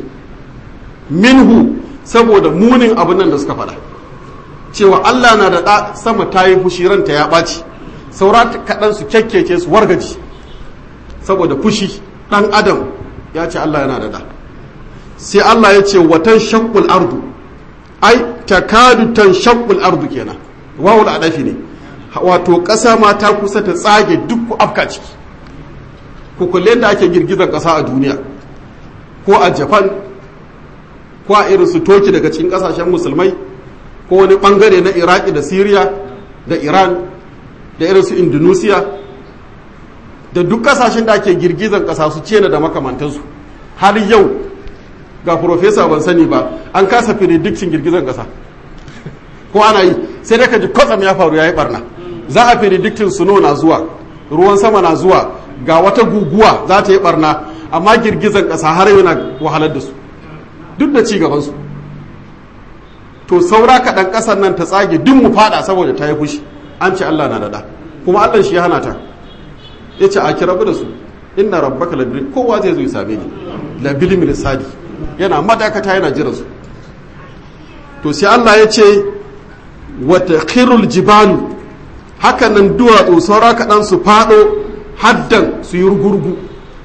A: minhu saboda munin abin nan da suka faɗa cewa Allah na da ɗa sama ta yi fushi ranta ya ɓaci saura kaɗan su kyakkece su wargaji saboda fushi ɗan adam ya ce Allah yana da ɗa sai Allah ya ce watan shakkul ardu ai takadu tan shakkul ardu kenan wawul adafi ne wato ƙasa ma ta kusa ta tsage duk ku afka ciki ku kulle da ake girgizar ƙasa a duniya ko a japan ko a irin su toki daga cikin ƙasashen musulmai ko wani ɓangare na iraki da syria da iran da irin su indonesia da duk ƙasashen da ake girgizar ƙasa su cena da makamantansu har yau ga profesa ban sani ba an kasa firidikcin girgizar ƙasa ko ana yi sai dai ka ji kwatsam ya faru ya yi barna za a firidiktin suno na zuwa ruwan sama na zuwa ga wata guguwa za ta yi barna amma girgizar ƙasa har yana wahalar da su duk da ci gabansu to saura kaɗan ƙasar nan ta tsage duk mu fada saboda ta yi fushi an ce Allah na daɗa kuma Allah shi ya hana ta ya ce a kirabu da su inna rabbaka labil kowa zai zo ya same ni labil mirsadi yana madakata yana jira su to sai Allah ya ce wata khirul jibalu haka nan duwatsu saura kaɗan su faɗo haddan su yi rugurgu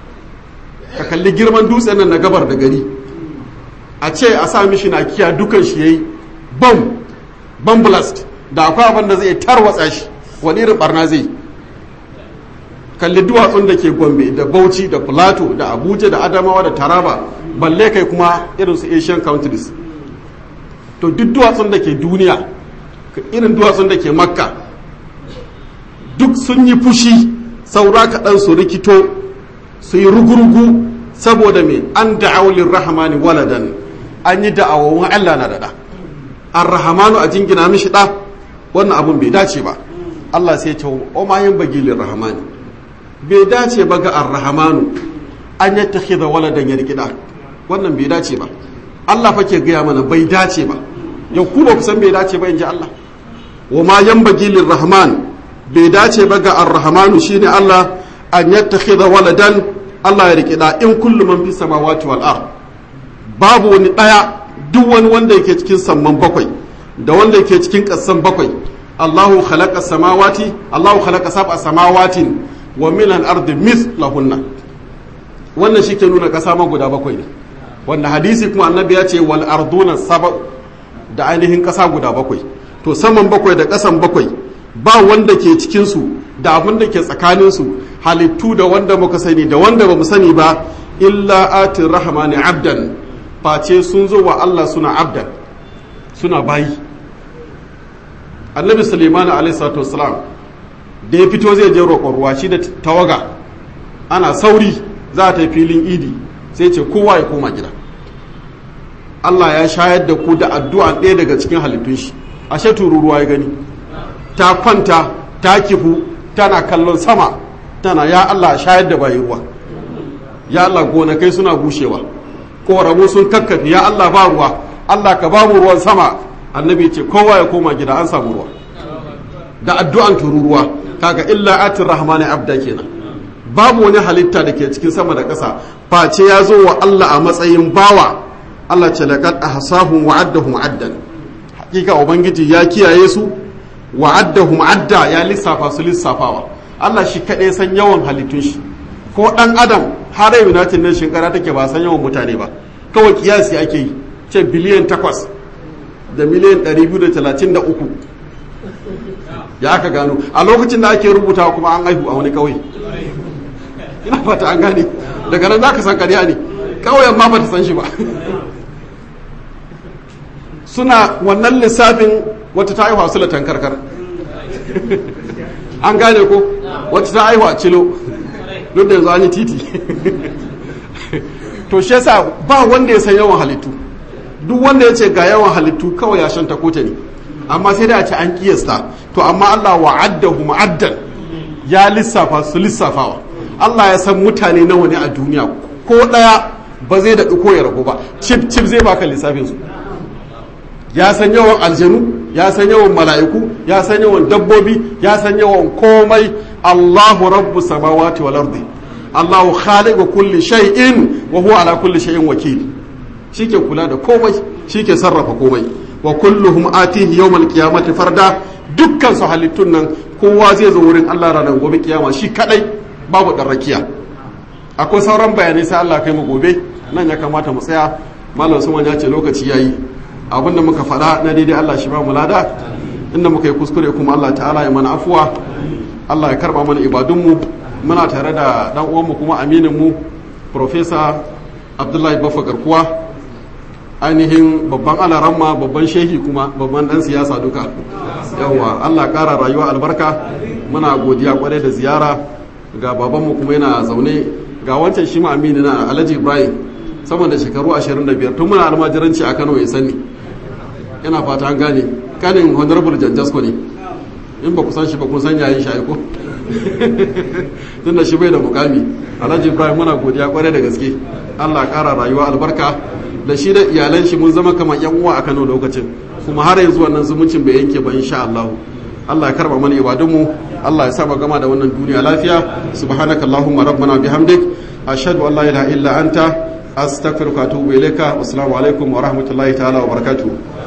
A: ka kalli girman dutsen nan na gabar da gari a ce a sa mishi na kiya dukan shi yayi bam bam blast da akwai abin da zai tarwatsa shi wani irin barna zai kalli duwatsun da ke gombe da bauchi da plateau da abuja da adamawa da taraba balle kai kuma irin su asian countries to duk duwatsun da ke duniya irin duwatsun da ke makka duk sun yi fushi saura kaɗan su rikito su yi rugurugu saboda mai an da'aulin rahamani waladan an yi da'awawun allah na daɗa an rahamanu a jingina mishi ɗa wannan abun bai dace ba allah sai ce o ma yin bagilin rahamani bai dace ba ga arrahamanu an yi ta da waladan ya rikida wannan bai dace ba Allah fa ke gaya mana bai dace ba yau ku ba ku san bai dace ba in ji Allah wa ma yan bagilin rahman bai dace ba ga arrahamanu shine Allah an yi da waladan Allah ya rikida in kullu man fi samawati wal ard babu wani daya duk wani wanda yake cikin samman bakwai da wanda yake cikin kassan bakwai Allahu khalaqa samawati Allahu khalaqa sab'a samawatin wa min al-ardi mithlahunna wannan shi ke nuna kasa ma guda bakwai ne wanda hadisi kuma annabi ya ce wal arduna saba da ainihin kasa guda bakwai to saman bakwai da kasan bakwai ba wanda ke cikin su da abin da ke tsakanin su halittu da wanda muka sani da wanda bamu sani ba illa atir rahmani abdan face sun zo wa Allah suna abdan suna bayi annabi sulaiman alaihi salatu wassalam da ya fito zai je roƙon ruwa shi da tawaga ana sauri za ta filin idi sai ce kowa ya koma gida Allah ya shayar da ku da addu'a ɗaya daga cikin halittun shi ashe tururuwa ya gani ta kwanta ta kifu tana kallon sama tana ya Allah shayar da bayi ruwa ya Allah gonakai suna bushewa koramu sun kakkafi ya Allah ba ruwa Allah ka ba mu ruwan sama annabi ce kowa ya koma gida an samu ruwa da addu'an tururuwa kaga illa atir rahmani abda kenan babu wani halitta da ke cikin sama da ƙasa face ya zo wa Allah a matsayin bawa Allah ce laqad ahsahum wa addahum addan hakika ubangiji ya kiyaye su wa addahum adda ya lissafa su lissafawa Allah shi kaɗai san yawan halittun shi ko ɗan adam har yau united nation kara take ba san yawan mutane ba kawai kiyasi ake yi ce biliyan takwas da miliyan 233 ya aka gano a lokacin da ake rubuta kuma an haihu a wani kauye ina fata an gane daga nan za ka san ƙarya ne kauyen ma ba ta san shi ba suna wannan lissafin wata ta haihu a sulatan karkar an gane ko wata ta haihu a cilo duk da yanzu an yi titi to shi yasa ba wanda ya san yawan halittu duk wanda ya ce ga yawan halittu kawai ya shanta kota ne amma sai da a ce an kiyasta to amma Allah wa'addahu ma'addan ya lissafa su lissafawa Allah ya san mutane nawa ne a duniya ko daya ba zai da ko ya ragu ba cip cip zai baka lissafin su ya san yawan aljanu ya san yawan mala'iku ya san yawan dabbobi ya san yawan komai Allahu rabbu samawati wal ardi Allahu khaliqu kulli shay'in wa huwa ala kulli shay'in wakil shike kula da komai shike sarrafa komai wa kulluhum atihi yawmal qiyamati farda dukkan su halittun nan kowa zai zo wurin Allah ranar gobe kiyama shi kadai babu dan rakiya akwai sauran bayanai sai Allah kai mu gobe nan ya kamata mu tsaya malam Suman ya ce lokaci yayi abinda muka faɗa na daidai Allah shi ba mu lada inda muka yi kuskure kuma Allah ta'ala ya mana afuwa Allah ya karba mana ibadunmu muna tare da dan uwanmu kuma aminin mu Professor Abdullahi Baffa Garkuwa ainihin babban alaramma babban shehi kuma babban dan siyasa duka yawa Allah kara rayuwa albarka muna godiya kwarai da ziyara ga babanmu kuma yana zaune ga wancan shi ma amini na Alhaji Ibrahim sama da shekaru 25 tun muna almajiranci a Kano ya sani ina fata an gane kanin honorable janjasko ne in ba ku san shi ba kun san yayin shi aiko tun da shi bai da mukami alhaji ibrahim muna godiya kwarai da gaske allah kara rayuwa albarka da shi da iyalan shi mun zama kamar yan uwa a kano lokacin kuma har yanzu wannan zumuncin bai yanke ba insha allah allah ya karba mana ibadunmu allah ya saba gama da wannan duniya lafiya subhanaka allahumma rabbana bihamdik ashhadu an la ilaha illa anta astaghfiruka wa atubu ilaika assalamu alaikum wa rahmatullahi ta'ala wa barakatuh